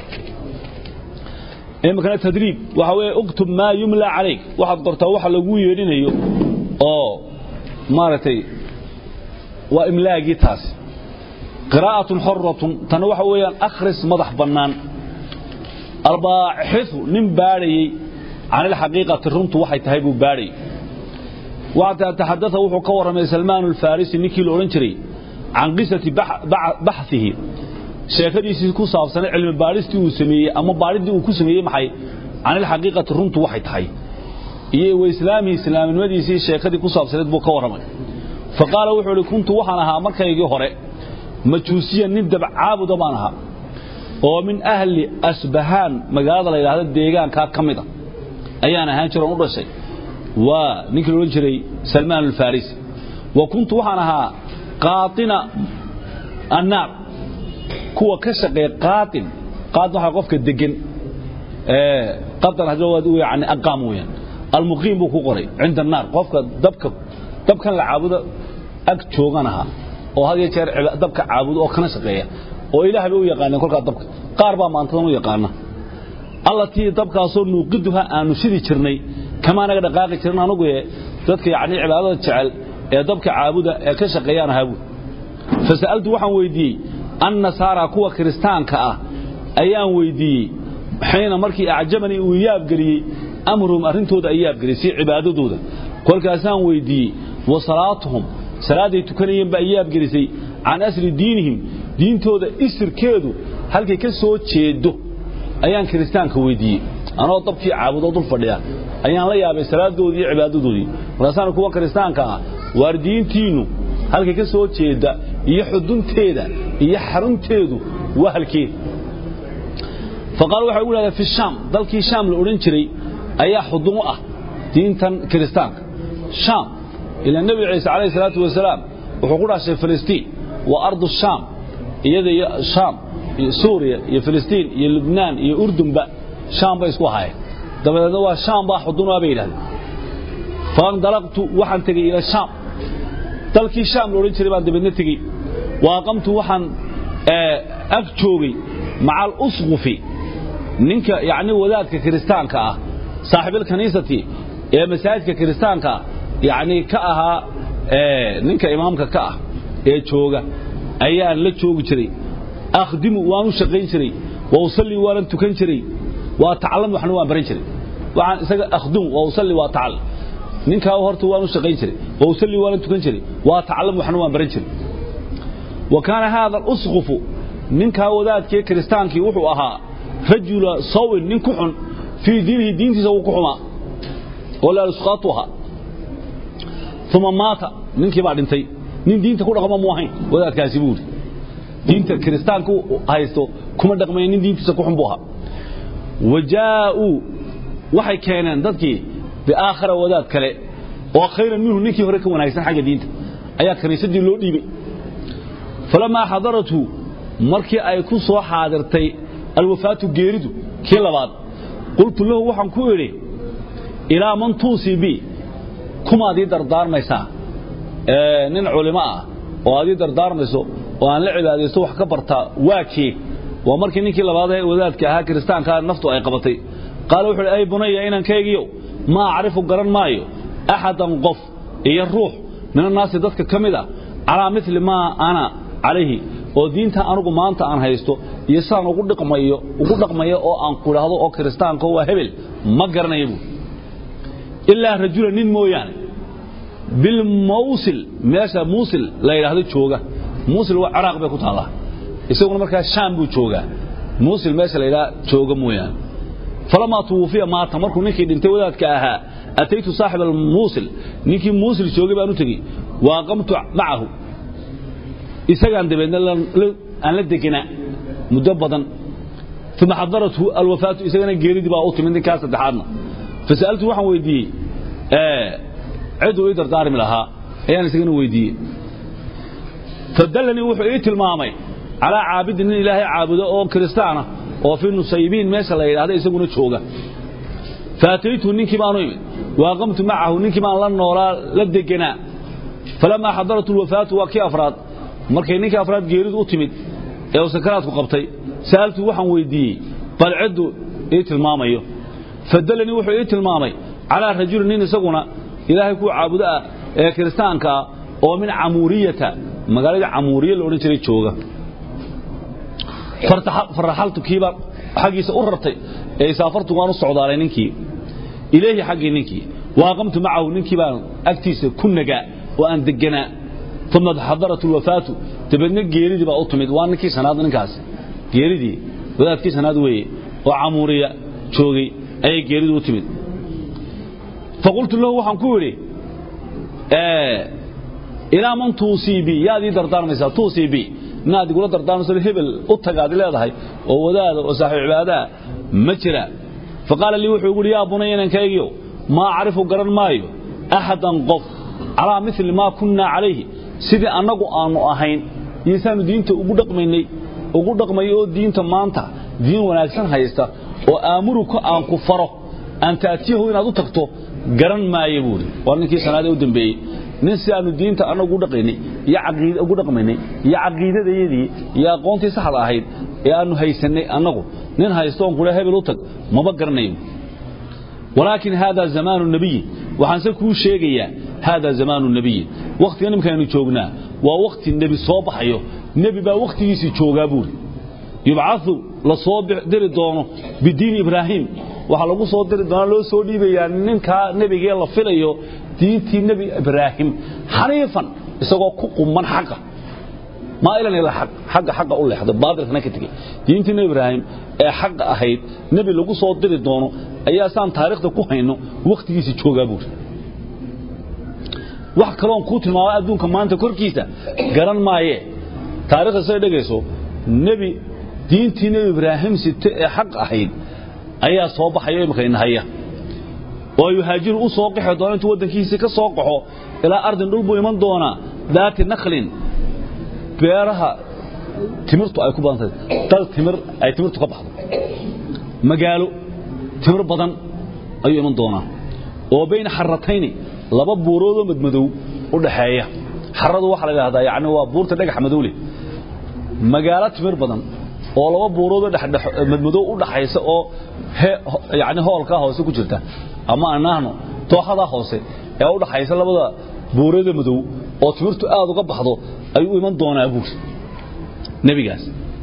iminkana tadriib waxa weeye uktub maa yumla calayk waxaad qortaa waxa lagu yeedhinayo oo maaragtay waa imlaagii taasi qiraa'atun xoratun tana waxa weeyaan akhris madax bannaan albaaxiu nin baadhayey can ilxaqiiqati runtu waxay tahay buu baadhayy taxadaa wuxuu ka warramay salmaan alfarisi ninkii la odhan jiray can qisati baxihi sheekadiisii ku saabsanay cilmi baadhistii uu sameeyey ama baadhiddii uu ku sameeyey maxay can ilxaqiiqati runtu waxay tahay iyo waislaamihi islaamnimadiisii sheekadii ku saabsaneed buu ka warramay fa qaala wuxuu idhi kuntu waxaan ahaa markaygii hore majuusiyan nin dabcaabuda baan ahaa oo min ahli asbahaan magaalada la yidhaahdo deegaankaa ka mid a ayaan ahaan jiroon u dhashay waa ninkii la odhan jiray salmaan alfarisi wa kuntu waxaan ahaa qaaina annaar kuwa ka shaqeeya qaain qaain waxaa qofka degan qadan hadda waa yani aqaam weeyaan almuqiim buu ku qoray cinda annaar qofka dabka dabkan la caabudo ag joogan ahaa oo had iyo jeer dabka caabudo oo kana shaqeeya oo ilaah bay u yaqaaneen kolkaa dabka qaar baa maantadan u yaqaana allatii dabkaasoo nuuqiduha aanu shidi jirnay kamaa naga dhaqaaqi jirin anugu ee dadka yacni cibaadada jecel ee dabka caabuda ee ka shaqeeyaan ahaa buui fasa'altu waxaan weydiiyey annasaara kuwa kiristaanka ah ayaan weydiiyey xiina markii acjabanii uu yaabgeliyey amruhum arrintooda ay yaabgeliyey si cibaadadooda kolkaasaan weydiiyey wa salaatuhum salaaday tukanayeen baa yaabgelisay can asli diinihim diintooda isirkeedu halkay ka soo jeedo ayaan kiristaanka weydiiyey anoo dabkii caabudoo dul fadhiya ayaan la yaabay salaadoodii iyo cibaadadoodii markaasaan kuwa kiristaanka ah waar diintiinnu halkay ka soo jeeda iyo xudunteeda iyo xarunteedu waa halkeed faqaal waxay ugu yidhahdeen fi shaam dalkii shaam la odhan jiray ayaa xudun u ah diintan kiristaanka shaam ilaa nebi ciise calayhi salaatu wasalaam wuxuu ku dhashay filistiin waa ardu shaam iyada iyo shaam iyo suuriya iyo filistiin iyo lubnaan iyo urdunba shaam bay isku ahaayeen dabadeedna waa shaam baa xudun ah bay yidhahdeen faandalaqtu waxaan tegey ila shaam dalkii shaam la odhan jiray baan dabeedna tegey wa aqamtu waxaan ag joogay maca alusqufi ninka yacni wadaadka kiristaanka ah saaxiibilkaniisati ee masaajidka kiristaanka yacni ka ahaa ninka imaamka ka ah ee jooga ayaan la joogi jiray akhdimu waan u shaqayn jiray wa usallii waanan tukan jiray waa tacallam waxna waan baran jiray waxaan isaga akhdimu wa usallii waa tacal ninkaa horta waan u shaqayn jiray wa usallii waanan tukan jiray waa tacallam waxna waan baran jiray wa kaana haada alusqufu ninkaa wadaadkii kiristaankii wuxuu ahaa rajula sawin nin ku xun fii diinihi diintiisa wuu ku xumaa oo laalusqaatu ahaa uma maata ninkii baa dhintay nin diinta ku dhaqma mu ahayn wadaadkaasi buu yidhi diinta kiristaanka haysto kuma dhaqmaya nin diintiisa ku xun buu ahaa wa jaa'uu waxay keeneen dadkii biaakhara wadaad kale oo khayran minhu ninkii hore ka wanaagsan xagga diinta ayaa kaniisadii loo dhiibay falamaa xadarathu markii ay ku soo xaadirtay alwafaatu geeridu kii labaad qultu lahu waxaan ku idhi ilaa man tuusii bi kumaad ii dardaarmaysaa nin culimo ah oo aad ii dardaarmayso oo aan la cibaadaysto wax ka bartaa waa kee waa markii ninkii labaad ee wadaadka ahaa kiristaankaa naftu ay qabatay qaala wuxuu ay bunaya inankaygiyo ma acrifu garan maayo axadan qof iyo ruux min annaasi dadka ka mid a calaa mili maa ana calayhi oo diinta anugu maanta aan haysto iyo sidaan ugu dhaqmayo ugu dhaqmayo oo aan ku idhaahdo oo kiristaanka waa hebel ma garanaya buu ilaa rajula nin mooyaane bilmawsil meesha muusil la yidhaahdo jooga muusil waa ciraaq bay ku taallaa isaguna markaa shaam buu joogaa muusil meesha la yidhaha jooga mooyaane falamaa tuwufiya maata markuu ninkii dhintay wadaadka ahaa ataytu saaxib almuusil ninkii muusil joogay baan u tegey wa aqamtu macahu isagaan dabeedna aan la degenaa muddo badan uma xadarathu alwafaatu isagana geeridii baa u timid ninkaa saddexaadna fasa'altu waxaan weydiiyey ciduu ii dardaarmi lahaa ayaan isagana weydiiyey fadallanii wuxuu ii tilmaamay calaa caabidin nin ilaahay caabudo oo kiristaana oo fii nusaybiin meesha la yidhahda isaguna jooga faataytu ninkii baanu imid waaqamtu macahu ninkii baan la noolaa la degenaa falamaa xadarat alwafaatu waa kii afraad markay ninkii afraad geeridu u timid ee uu sakaraadku qabtay sa'altu waxaan weydiiyey bal ciddu ii tilmaamayo fadallanii wuxuu ii tilmaamay calaa rajulin nin isaguna ilaahay kuu caabudo ah ee kiristaanka ah oo min camuuriyata magaalada camuuriya la odhan jiray jooga faraxaltu kiibaan xaggiisa u rartay ee isaafartu waan u socdaalay ninkii ilayhi xaggii ninkii waaqamtu macahu ninkii baan agtiisa ku nagaa oo aan deganaa uma xadarat alwafaatu dabeedna geeridii baa u timid waa ninkii shanaad ninkaas geeridii wadaadkii shanaad weeye oo camuuriya joogay ayay geeridu u timid faqultu lahu waxaan ku idhi ilaa man tuusii bi yaad ii dardaarmaysaa tuusii bi inaad igula dardaarmayso hebel u tagaad leedahay oo wadaada oo saaxiib cibaadaha ma jira faqaala lii wuxuu ihi yaa bunaya inankaygiyo maa acrifu garan maayo axadan qof calaa mili maa kunnaa calayhi sidii annagu aanu ahayn iyo saanu diinta ugu dhaqmaynay ugu dhaqmay oo diinta maanta diin wanaagsan haysta oo aamuruka aan ku faro aan taatiyahu inaad u tagto garan maayo buuri waa ninkii sanaadee u dambeeyey nin si aanu diinta annagu ugu dhaqaynay iyo caqiid ugu dhaqmaynay iyo caqiidadayadii iyo aqoontii saxda ahayd ee aanu haysanay annagu nin haysto oon kula hebel u tag maba garanayo walaakin hada zamaanu nabiyi waxaanse kuu sheegayaa hada zamaanu nabiyi wakhtiga nimkaaynu joognaa waa wakhti nebi soo baxayo nebi baa wakhtigiisii joogaa buuri yubcau la soo diri doono bidiini ibraahim waxaa lagu soo diri doona loo soo dhiibayaa ninkaa nebigee la filayo diintii nebi ibraahim xaniifan isagoo ku quman xaqa maailan ila aq xagga xaqa u leexday baadilkana ka tegey diintii nebi ibraahim ee xaqa ahayd nebi lagu soo diri doono ayaa saan taariikhda ku hayno wakhtigiisii joogaa buuri wax kaloon kuu tilmaama adduunka maanta korkiisa garan maayee taarikhda say dhegayso nebi diintii nebi ibraahim site ee xaq ahayd ayaa soo baxayo imika inahaya oo yuhaajiru u soo qaxi doona intuu waddankiisii ka soo qaxo ilaa ardin dhul buu iman doonaa daati nakhlin beeraha timirtu ay ku badantahay dal timir ay timirtu ka baxdo magaalo timir badan ayuu iman doonaa oo bayna xaratayni laba buuroodoo madmadow u dhaxeeya xaradu waxaa la yidhahdaa yacni waa buurta dhagax madow leh magaalo timir badan oo laba buuroodoo madmadow u dhaxaysa oo yani hoolkaa hoose ku jirta ama anaahno tooxadaa hoose ee u dhaxaysa labada buuroodoo madow oo timirtu aad uga baxdo ayuu iman doonaa buur nebigaas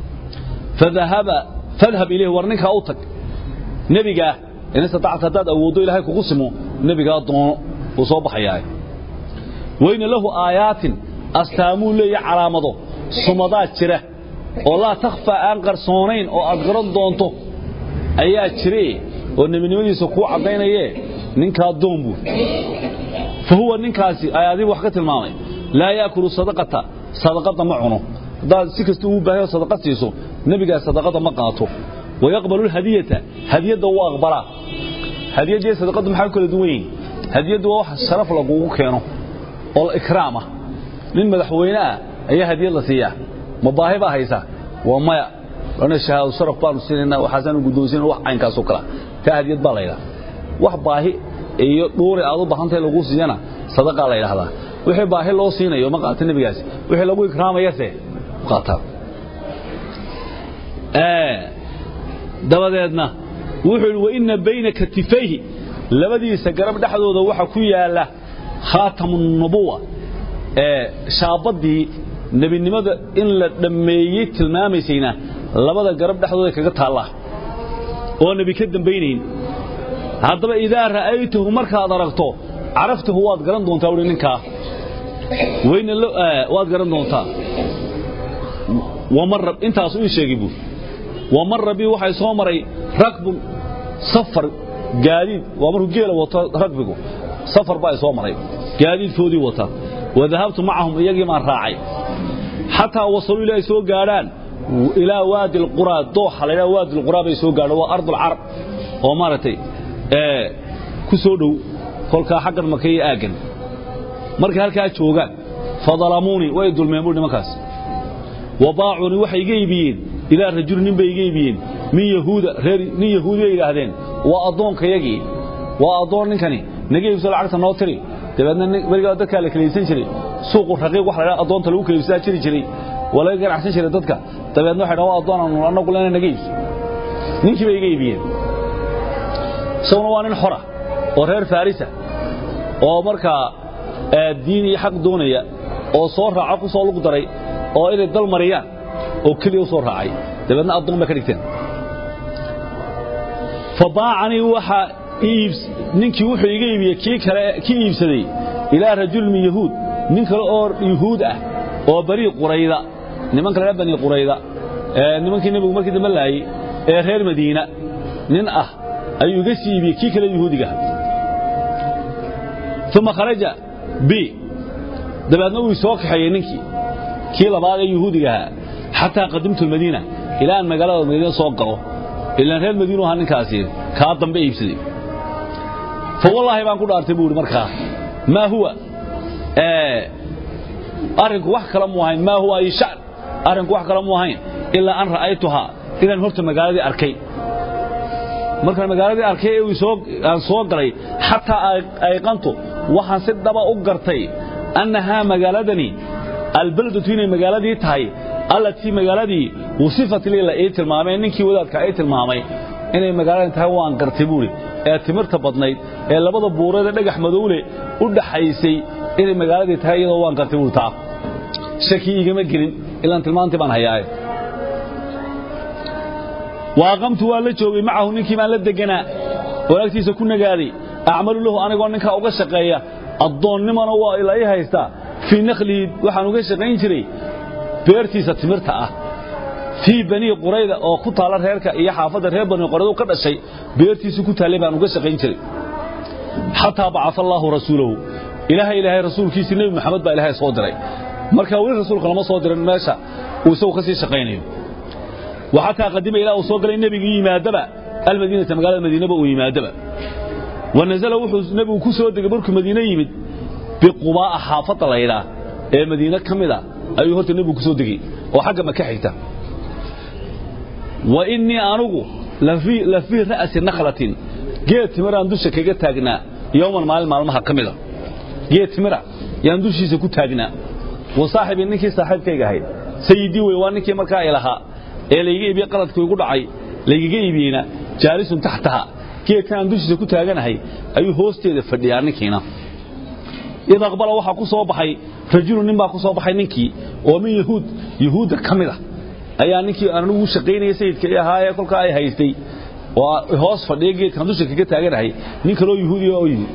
fadhab ilayh war ninkaa u tag nebigaa in istatacta haddaad awooddo ilaahay kugu simo nebigaa doono wuu soo baxayaa wayna lahu aayaatin astaamuu leeya calaamado sumadaa jira oo laa takhfaa aan qarsoonayn oo aad garan doonto ayaa jire oo nebinimadiisa kuu caddaynayee ninkaa doon buur fa huwa ninkaasi ayaadii wax ka tilmaamay laa yaakulu sadaqata sadaqada ma cuno haddaad si kasta ugu baahayo sadaqad siiso nebigaas sadaqada ma qaato wayaqbalu lhadiyata hadiyadda wuu aqbalaa hadiyaddiiyo sadaqaddu maxay kala duwan yihin hadiyaddu waa wax sharaf lagugu keeno oo ikraam ah nin madaxweyne ah ayaa hadiyad la siiyaa ma baahi baa haysaa waa maya ana shahaado sharaf baanu siinayna waxaasaanu guddoonsiina wax caynkaasoo kala taa hadiyad baa la yidhaha wax baahi iyo dhuuri aad u baahantahay lagu siiyana sadaqaa la yidhahdaa wixii baahi loo siinayo ma qaata nebigaasi wixii lagu ikraamayase qaataa dabadeedna wuxuu yidhi waina bayna katifayhi labadiisa garab dhexdooda waxa ku yaala khaatamu nubuwa ee shaabaddii nebinimada in la dhammeeyey tilmaamaysayna labada garab dhexdooda kaga taallaa oo nebi ka dambaynayn haddaba idaa ra'aytahu markaad aragto caraftahu waad garan doontaa uhi ninkaa wayna waad garan doontaa wamar intaasu ii sheegay buur wamara bii waxay soo maray rakbun safar gaadiid waa markuu geela wato ragbigu safar baa soo maray gaadiidkoodii wata wadahabtu macahum iyagii maan raacay xataa wasaluu ilaa ay soo gaadhaan ilaa waadi alquraa dooxa la ydhaha waadi alquraa bay soo gaadhaan waa ardulcarab oo maaragtay ku soo dhow kolkaa xaggan maka iyo aaggan markay halkaa joogaan fadalamuunii way dulmeen buu nimankaas wabaacuunii waxay iga iibiyeen ilaa rajuli nin bay iga iibiyeen min yahuuda reer nin yahuudi bay yidhaahdeen waa addoonkayagii waa addoon ninkani naga iibso lacagta noo tiri dabeedna weligaa dadkaa la kalaysan jiray suuqu raqiiq wax la ydhaha addoonta lagu kalaybsadaa jiri jiray waa laga ganacsan jiray dadka dabeedna waxay dhahan waa addoon aanu annagu lena naga iibso ninkii bay iga iibiyeen isaguna waa nin xora oo reer farisa oo markaa diin iyo xaq doonaya oo soo raaco ku soo lug daray oo inay dal mariyaan oo keliya u soo raacay dabeedna addoon bay ka dhigteen fabaacanii waxaa ninkii wuxuu iga iibiyey kii kale kii iibsaday ilaa rajul min yahuud nin kale oo yuhuud ah oo bari qurayda nimanka la bani qurayda nimankii nebigu markii dambe laayey ee reer madiina nin ah ayuu iga sii iibiyey kii kale yuhuudigaha uma kharaja b dabeedna uu soo kaxeeyey ninkii kii labaad ee yuhuudigahaa xataa qadimtu lmadiina ilaa aan magaalada madiina soo galo ilaan reer madiinu ahaa ninkaasi kaa dambe iibsaday fa wallaahi baan ku dhaartay buu ihi markaa maa huwa arrinku wax kale mu ahayn maa huwa ay sha'n arrinku wax kale mu ahayn ilaa an ra'aytuhaa inaan horta magaaladii arkay markaan magaaladii arkay ee aan soo galay xataa ayqantu waxaan si dhaba u gartay annahaa magaaladani albeldatu inay magaaladii tahay allatii magaaladii wasifat lii la ii tilmaamay ninkii wadaadka ii tilmaamay inay magaaladii tahay waan gartay buuri ee timirta badnayd ee labada buureed ee dhagax madowle u dhaxaysay inay magaaladii tahay iyadoo waan gartay buuri taa shaki igama gelin ilaan tilmaantii baan hayaaye waaqamtu waa la joogay macahu ninkii baan la deganaa oo agtiisa ku nagaaday acmalu lahu anigoo ninkaa uga shaqeeya addoonnimana waa ila ii haystaa fii nakhlihi waxaan uga shaqayn jiray beertiisa timirta ah fii banii qurayda oo ku taalla reerka iyo xaafadda reer banii qurayda ka dhashay beertiisii ku taallay baan uga shaqayn jiray xataa bacaa allaahu rasuulahu ilaahay ilaahay rasuulkiisii nebi maxamed baa ilaahay soo diray marka weli rasuulka lama soo dirin meesha uu isagu ka sii shaqaynayo وحتى قدم إلى أصوغ النبي يمادبا المدينة مقالة المدينة بأو يمادبا ونزل وحوز نبي كسو دقبرك مدينة يمد بقباء حافظة ليلة ee madiina kamida ayuu horta nabigu kusoo degay oo xagga maka xigta wa inni anugu lafi lafi ra'si nakhlatin geed timiraan dusha kaga taagnaa yawman maalin maalmaha kamida geed timira yaan dushiisa ku taagnaa wa saaxibi ninkii saaxiibkayga ahayd sayidii wey waa ninkii markaa ilahaa ee layga iibiyey qaladkii igu dhacay laygaga iibiyeyna jaalisun taxtaha geedkan aan dushiisa ku taaganahay ayuu hoosteeda fadhiyaa ninkiina id aqbala waxaa ku soo baxay rajulu nin baa ku soo baxay ninkii oo min yahuud yahuudda ka mid a ayaa ninkii anigu shaqaynaya sayidka i ahaa ee kolkaa ay haystay oo hoos fadhiya geedkan dusha kaga taaganahay nin kaloo yahuudiya oo yimi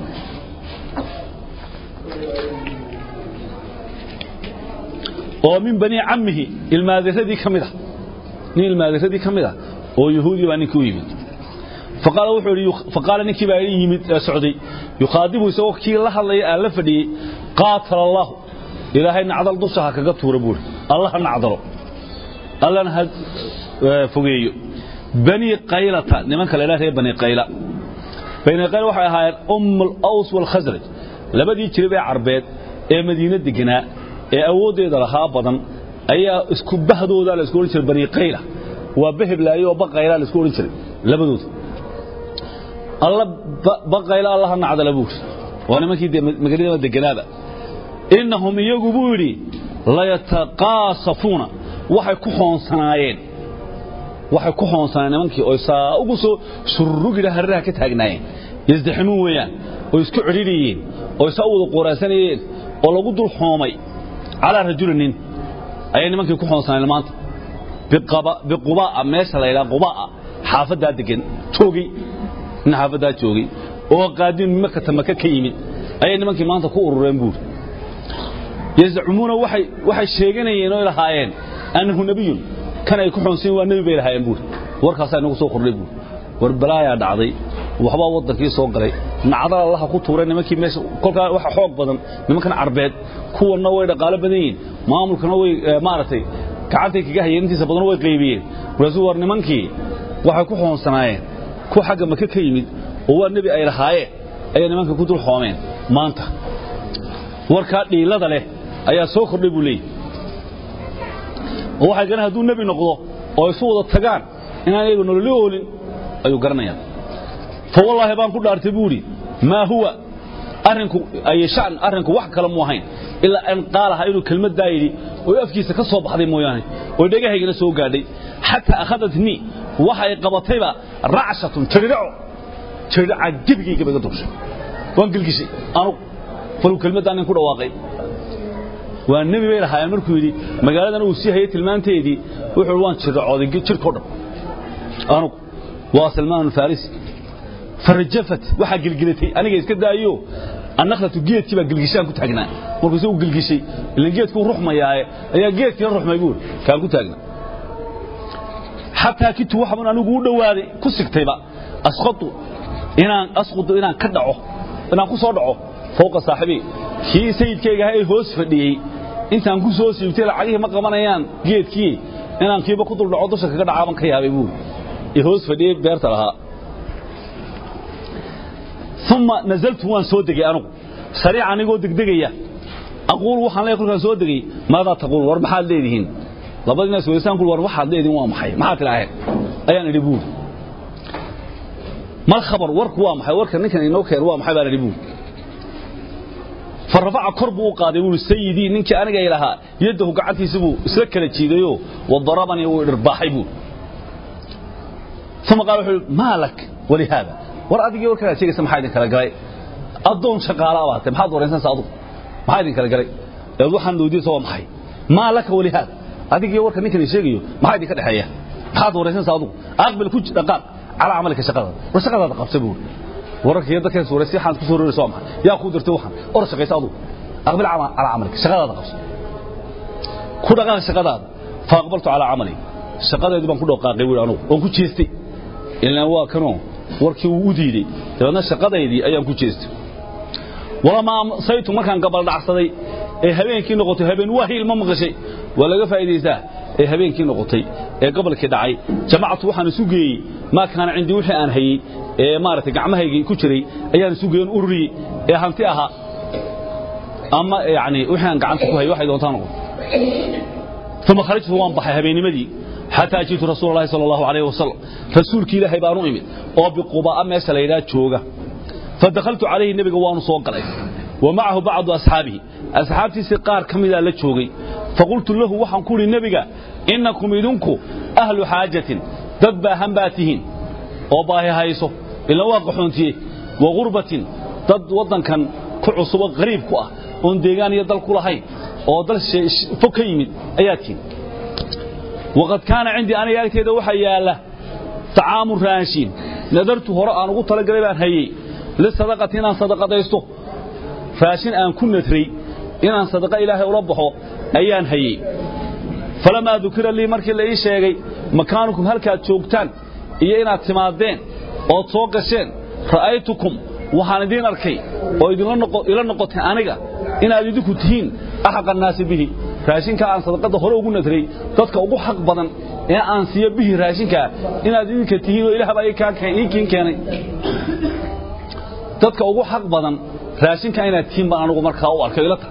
oo min bani cammihi ilmaadiradii ka mid a nin ilmaadiradii ka mid a oo yahuudiya baa ninkii u yimid faqaala wuxuu yidhi faqaala ninkii baa yimid ee socday yukhaadibu isagoo kii la hadlaya aan la fadhiyey qaatala allahu ilaahay nacdal dusha ha kaga tuura buuri allah ha nacdalo allana ha fogeeyo bani qaylata nimanka la yidhaha reer bani qayla bani qayla waxay ahaayeen umm alaws waalkhasraj labadii jirib ee carbeed ee madiine deganaa ee awooddeeda lahaa badan ayaa isku bahdooda la isku odhan jiray bani qayla waa beheblaayo oo baqayla la isku odhan jiray labadooda alla baqayla allaha nacdala buuri waa nimankii magaalada deganaaba innahum iyagu buu yidhi layataqaasafuuna waxay ku xoonsanaayeen waxay ku xoonsanaayeen nimankii oo saa ugu soo surrugidha hariraha ka taagnaayeen yasdaximuun weeyaan oo isku cidhidhiyeen oo saa u wada qooraasanayeen oo lagu dul xoomay calaa rajulinin ayay nimankii ku xoonsanaayeen maanta biqubaa'a meesha la yidhaha qubaa'a xaafaddaa degan joogay nin xaafaddaa joogay oo qaadiin makata maka ka yimid ayay nimankii maanta ku urureen buuri yazcumuuna waxay waxay sheeganayeen oo lahaayeen annahu nabiyun kan ay ku xoonsan waa nabi bay lahaayeen buuri warkaasaa inagu soo kordhay buuri war balaayaa dhacday waxbaa waddankii soo galay nacdal allaha ku tuuray nimankii meesha kolkaa waxa xoog badan nimankan carbeed kuwanna way dhaqaalo badan yihiin maamulkana way maaragtay gacantay kaga hayeen intiisa badan way qaybiyeen markaasuu war nimankii waxay ku xoonsanaayeen ku xagga maka ka yimid oo waa nebi ay lahaayeen ayay nimanka ku dul xoomeen maanta warkaa dhiilada leh ayaa soo kordhay buu leeyahy oo waxay garan hadduu nebi noqdo oo isu wada tagaan inaan iyagu nololi oolin ayuu garanayaa fa wallaahi baan ku dhaartay buu idhi maa huwa arrinku ay shan arrinku wax kale mu ahayn ilaa an qaalaha inuu kelmaddaa yidhi oo afkiisa ka soo baxday mooyaane oo dhagahaygana soo gaadhay xataa akhadatnii waxay qabatayba racshatun jiridhaco jiridhaca gebigayga baga duushay waan gelgishay anugu faluu kelmaddaa nin ku dhawaaqay waa nebi bay lahaayeen markuu yidhi magaaladan uu sii hayay tilmaanteedii wuxuu waan jirdhacooday jirhkao dhan anugu waa salmaan alfarisi farajafat waxaa gelgelatay aniga iska daayo annakhlatu geedkii baa gelgishaan ku taagnaa markuu isagu gelgishay ilan geedkuu ruxmayaaye ayaa geedkiina ruxmay buuri kaan ku taagnaa xataa kitu waxban anigu u dhowaaday ku sigtayba asqatu inaan asqudu inaan ka dhaco inaan ku soo dhaco fowqa saaxibi kii sayidkayga ahaa ee hoos fadhiyey intaan ku soo siibtay lacagihii ma qabanayaan geedkii inaan kiiba ku dul dhaco dusha kaga dhacaaban ka yaabay buuri ee hoos fadhiyey beerta lahaa uma nazaltu waan soo degay anugu sariic anigoo degdegaya aquul waxaan leeyahay kolkaan soo degay maadaa taquul war maxaad leedihiin labadii naas weysaan kul war waxaad leedihiin waa maxay maxaad tilaaheen ayaan idhi buuri mal khabar warku waa maxay warka ninkan inoo keen waa maxay baan idhi buuri farafaca kor buu u qaaday buuri sayidii ninkii aniga ilahaa yaddahu gacantiisa buu isla kala jiidayoo wadarabanii wuu idhirbaaxay buuri uma qaal wuxuu maa lak walihaada war adigii warkanaad sheegaysa maxaa idin kala galay addoon shaqaala baad tahay maxaad waraysanaysaa adugu maxaa idin kala galay eed waxaan weydiinaysa waa maxay maa laka walihaada adigii warka ninkan sheegayo maxaa idinka dhexeeya maxaad waraysanaysaa adugu aqbil ku dhaqaaq calaa camalika shaqadaada war shaqadaada qabsa buuri wararka iyo dadkan suuraysi waxaan ku soo roraysa waa maxay yaa kuu dirtay waxaan or shaqaysa adugu aqbil calaa camalika shaqadaada qabsa ku dhaqaaq shaqadaada fa aqbaltu calaa camali shaqadeedii baan ku dhaqaaqay buuri anugu oon ku jeestay ilaan waa kanoo warkii uu u diiday dabeedna shaqadaydii ayaan ku jeestay walamaa saytu markaan gabaldhacsaday ee habeenkii noqotay habeen waa hiilma maqashay waa laga faa'iidaysaa ee habeenkii noqotay ee gobolkii dhacay jamactu waxaan isu geeyey maa kaana cindii wixii aan hayey ee maaragtay gacmahaygii ku jiray ayaan isu geeyen ururiyey ee hanti ahaa ama yacni wixii aan gacanta ku hayay waxay doontaa noqon uma kharajtu waan baxay habeennimadii xataa jiitu rasuul allahi sala allahu calayhi wasalam rasuulkii ilaahay baan u imid oo biquba'a meesha la yidhaha jooga fadakhaltu calayhi nebiga waanu soo galay wa macahu bacdu asxaabihi asxaabtiisii qaar ka midaa la joogay faqultu lahu waxaan ku idhi nebiga innakum idinku ahlu xaajatin dad baahan baa tihiin oo baahi hayso ila waa qaxoontiye wa gurbatin dad waddankan ku cusubo qariib ku ah oon deegaan iyo dal ku lahayn oo dal fog ka yimid ayaa tihiin waqad kaana cindii aniga agteeda waxaa yaalla طacaamu raashin nadartu hore aan ugu talagalay baan hayey lisadaqati inaan sadaqadaysto raashin aan ku nadray inaan sadaqa ilaahay ula baxo ayaan hayey falamaa dukira lii markii la ii sheegay makaanukum halkaad joogtaan iyo inaad timaadeen ood soo gasheen ra'aytukum waxaan idiin arkay oo ila noqotay aniga inaad idinku tihiin axaqa annaasi bihi raashinkaa aan sadaqadda hore ugu nadray dadka ugu xaq badan ee aan siiyo bihi raashinkaa inaad idinka tihiin oo ilaah baa ii kiin keenay dadka ugu xaq badan raashinkaa inaad tihiin baan anugu markaa u arkay ila tahay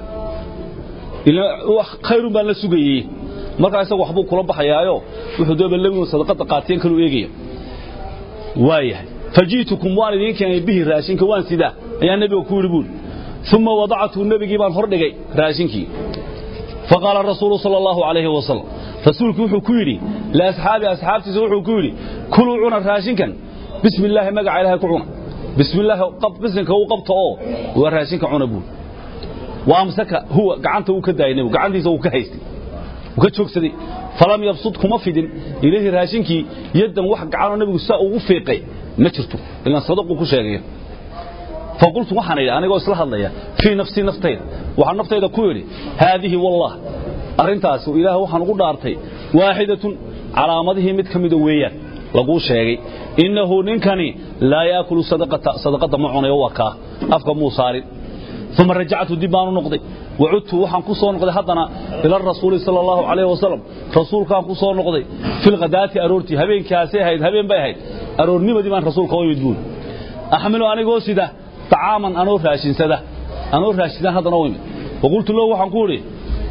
khayrun baan la sugayey markaa isaga waxbuu kula baxayaayo wuxuu dooba lawinu sadaqadda qaateen kaluu eegaya waayahay faji'tukum waan idiin keenay bihi raashinka waan sidaa ayaa nebiga ku yidhi buuri uma wadactu nebigii baan hor dhigay raashinkii faqaala rasuulu sala allahu calayhi wasalam rasuulku wuxuu ku yidhi liasxaabi asxaabtiisa wuxuu ku yidhi kuluu cuna raashinkan bismi illaahi magaca ilahay ku cuna bismi illaahi bisinka u qabta oo waa raashinka cuna buuri wa amsaka huwa gacanta uu ka daayay nebigu gacantiisa uu ka haystay uu ka joogsaday falam yabsud kuma fidin ilayhi raashinkii yaddan wax gacanoo nebigu saa ugu fiiqay ma jirto ilaan sadaquu ku sheegaya faqultu waxaan idhi anigoo isla hadlaya fii nafsii naftayda waxaan naftayda ku idhi haadihi wallah arrintaasi ilaah waxaan ugu dhaartay waaxidatun calaamadihii mid ka mida weeyaan laguu sheegay innahu ninkani laa yaakulu sadaqadda ma cunayo waa kaa afka muu saarin uma rajactu dib baanu noqday wacudtu waxaan ku soo noqday haddana ila rasuuli sala allahu calayhi wasalam rasuulkaan ku soo noqday filkhadaati aroortii habeenkaasay ahayd habeen bay ahayd aroornimadii baan rasuulka u imid buuli axmilu anigoo sida طacaaman anoo raashinsada anoo raashisan haddana u imid waqultu lahu waxaan ku idhi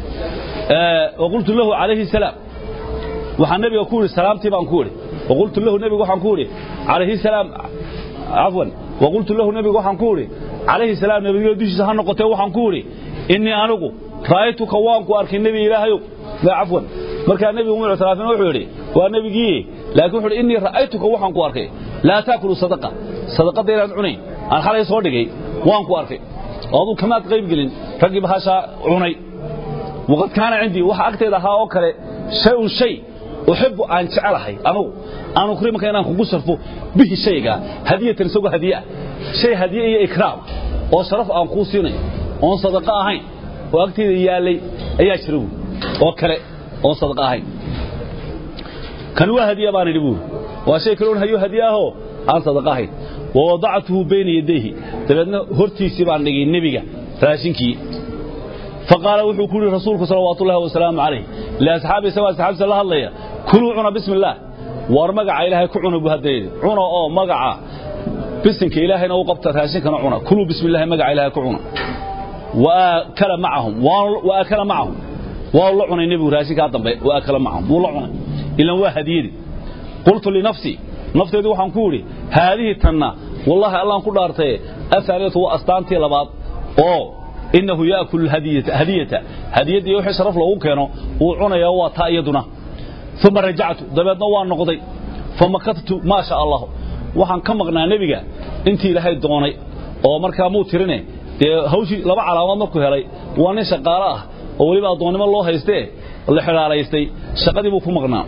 waqultu lahu calayhi salaam waxaan nebiga ku idhi salaamtii baan ku idhi waqultu lahu nebiga waxaan ku idhi calayhi salaam cafwan waqultu lahu nebiga waxaan ku idhi calayhi salaam nebiga dushiisa ha noqotee waxaan ku idhi innii anigu ra'aytuka waan ku arkay nebi ilaahayow cafwan markaa nebigu mu ictiraafin wuxuu yidhi waa nebigii laakiin wuxuu yidhi innii ra'aytuka waxaan ku arkay laa taakulu sadaqa sadaqadda inaan cunayn aan xalay soo dhigay waan ku arkay oo aduu kamaad qayb gelin raggii bahashaa cunay waqad kaana cindii waxa agtayda ahaa oo kale shay-un shay uxibu aan jecelahay anugu aan ukrimaka inaan kugu sarfo bihi shayga hadiyatan isagoo hadiye ah shay hadiye iyo ikraam oo sharaf aan kuu siinayo oon sadaqo ahayn oo agtayda yaallay ayaa jira buuri oo kale oon sadaqo ahayn kan waa hadiye baan idhi buuri waa shay kale un hayo hadiye ahoo aan sadaqo ahayn wa wadactuhu bayna yadayhi dabeedna hortiisii baan dhigay nebiga raashinkii faqaala wuxuu ku yidhi rasuulku salawaatu ullahi wasalaamu calayh liasxaabi isagoo asxaabtiisa la hadlaya kuluu cuna bismi illaah war magaca ilaahay ku cuna buu hadda yidhi cuna oo magaca bisinka ilaahayna u qabta raashinkana cuna kuluu bismi illahi magaca ilaahay ku cuna waakala macahum waakala macahum waa la cunay nebigu raashinkaa dambe waakala macahum wuu la cunay ilan waa hadiyadi qultu linafsii nafteedu waxaan ku idhi haadihi tanna wallaahi allaan ku dhaartaye ahaaniyatu waa astaantii labaad oo innahu yaakulu hadiyata hadiyadii wixii sharaf loogu keeno wuu cunayaa waa taa iyaduna uma rajactu dabeedna waa noqday famakadtu maa sha allah waxaan ka maqnaa nebiga intii ilaahay doonay oo markaa muu tirine dee hawshii laba calaamaad markuu helay waa nin shaqaalo ah oo weliba addoonnimo loo haystee la xidhaalaystay shaqadii buu ku maqnaa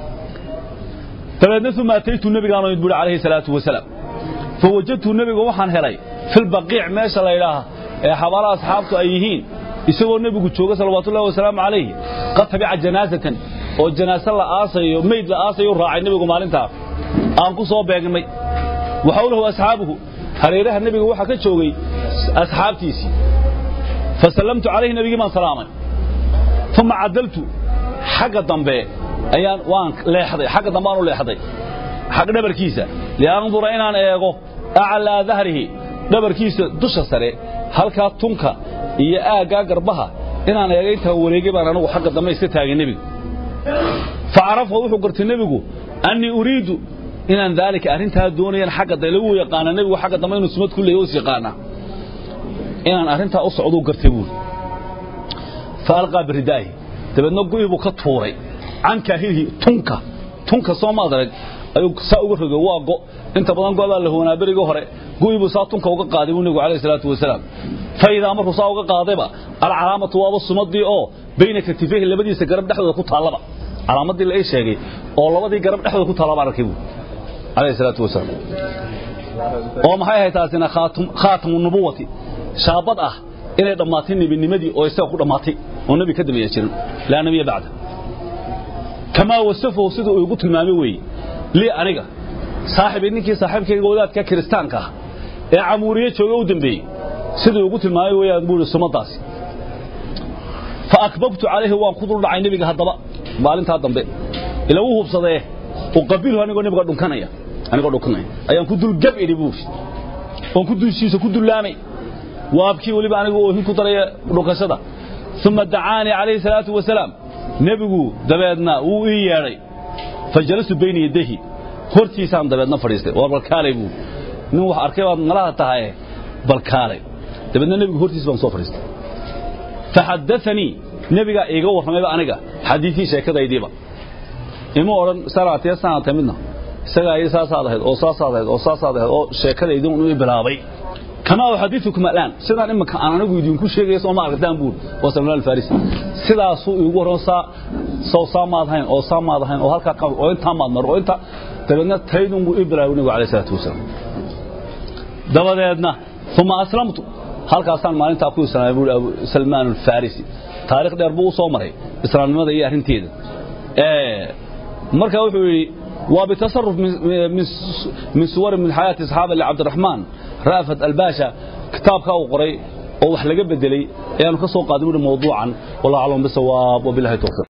dabeedna uma ataytu nebigaanu id buhi calayhi salaatu wasalaam fawajadtu nebiga waxaan helay filbaqiic meesha la ydhaaha ee xabaalaha asxaabtu ay yihiin isagoo nebigu jooga salawaatullahi wasalaamu calayhi qad tabica janaasatan oo janaase la aasayo meyd la aasayo raacay nebigu maalintaa aan ku soo beegnay waxawlahu asxaabuhu hareeraha nebiga waxaa ka joogay asxaabtiisii fasallamtu calayhi nebigii baan salaamay uma cadaltu xagga dambe ayaan waan leexday xagga dambe aan u leexday xagga dhabarkiisa liandura inaan eego aclaa dahrihi dhabarkiisa dusha sare halkaa tunka iyo aaggaa garbaha inaan eega intaan wareegay baan anigu xagga dambe iska taagay nebiga fa carafa wuxuu gartay nebigu annii uriidu inaan daalika arrintaa doonayaan xagga da lagu yaqaana nebigu xagga dambe inuu sumad ku leeyahy is yaqaana inaan arrintaa u socduu gartay buuri fa alqaa biridaahi dabeedna gu'ii buu ka tuuray can kaahirihi tunka tunka soo ma adarag ayuu saa uga rogay waa go inta badan go'daa la hoonaa berigii hore gu'ii buu saa tunka uga qaaday buu nebigu calayhi salaatu wasalaam fa idaa markuu saa uga qaadayba alcalaamatu waaba sumadii oo bayna katifayhi labadiisa garab dhexdooda ku taallaba calaamadii la ii sheegay oo labadii garab dhexdooda ku taallaba arkay buu calayhi salaatu wasalaam oo maxay ahayd taasina khaatamu nubuwati shaabad ah inay dhammaatay nebinimadii oo isaga ku dhammaatay oo nebi ka dambeeya jirin laa nebiya bacda kamaa wasafahu sida uu igu tilmaamay weeye lii aniga saaxibi ninkii saaxiibkayga wadaadka kiristaanka ah ee camuuriye jooga u dambeeyey siduu igu tilmaamay weeyaan buu ihi sumadaasi fa akbabtu calayhi waan ku dul dhacay nebiga haddaba maalintaa dambe ila wuu hubsadee uqabilhu anigoo nebiga dhunkanaya anigoo dhunkanaya ayaan ku dul gab idhi buuri oon ku dulshiisa ku dullaamay waabkii weliba anigu oohin ku daraya dhunkashada uma dacaanii calayhi salaatu wasalaam nebigu dabeedna wuu ii yeedhay fa jalastu bayna yadayhi hortiisaan dabeedna fadhiistay waa balkaalay buu nin wax arkay baad malaha tahaye balkaalay dabeedna nebigu hortiis baan soo fadhiistay faxadaanii nebigaa iiga warramayba aniga xadiiii sheekadaydiiba ima odhan sanaatee sanaatee midna isagaa ii saasaad ahayd oo saasaad ahayd oo saasaad ahayd oo sheekadaydii uu bilaabay kamaa uxadiukum alaan sidaan iminka aan anigu idinku sheegaya soo ma aragtaan buur waa salmaan alfarisi sidaasuu iigu warran saa soo saa maad hayn oo saa maad hayn oo halkaa qab oo intaa maad mar oo inta dabeedna taydun buu ii bilaabay nabigu calayhi salaatu wasalaam dabadeedna uma aslamtu halkaasaan maalintaa ku islaamay buuri abu salmaan alfarisi taarikh dheer buu u soo maray islaamnimada iyo arrinteeda marka wuxuu yidhi waa bitasaruf min suwari min xayaati asxaaba licabdiraxmaan ra'fat albaasha kitaabkaa uu qoray oo wax laga bedelay ayaanu ka soo qaadin buuri mawduucan wallahu aclam bisawaab wabilahi towfiiq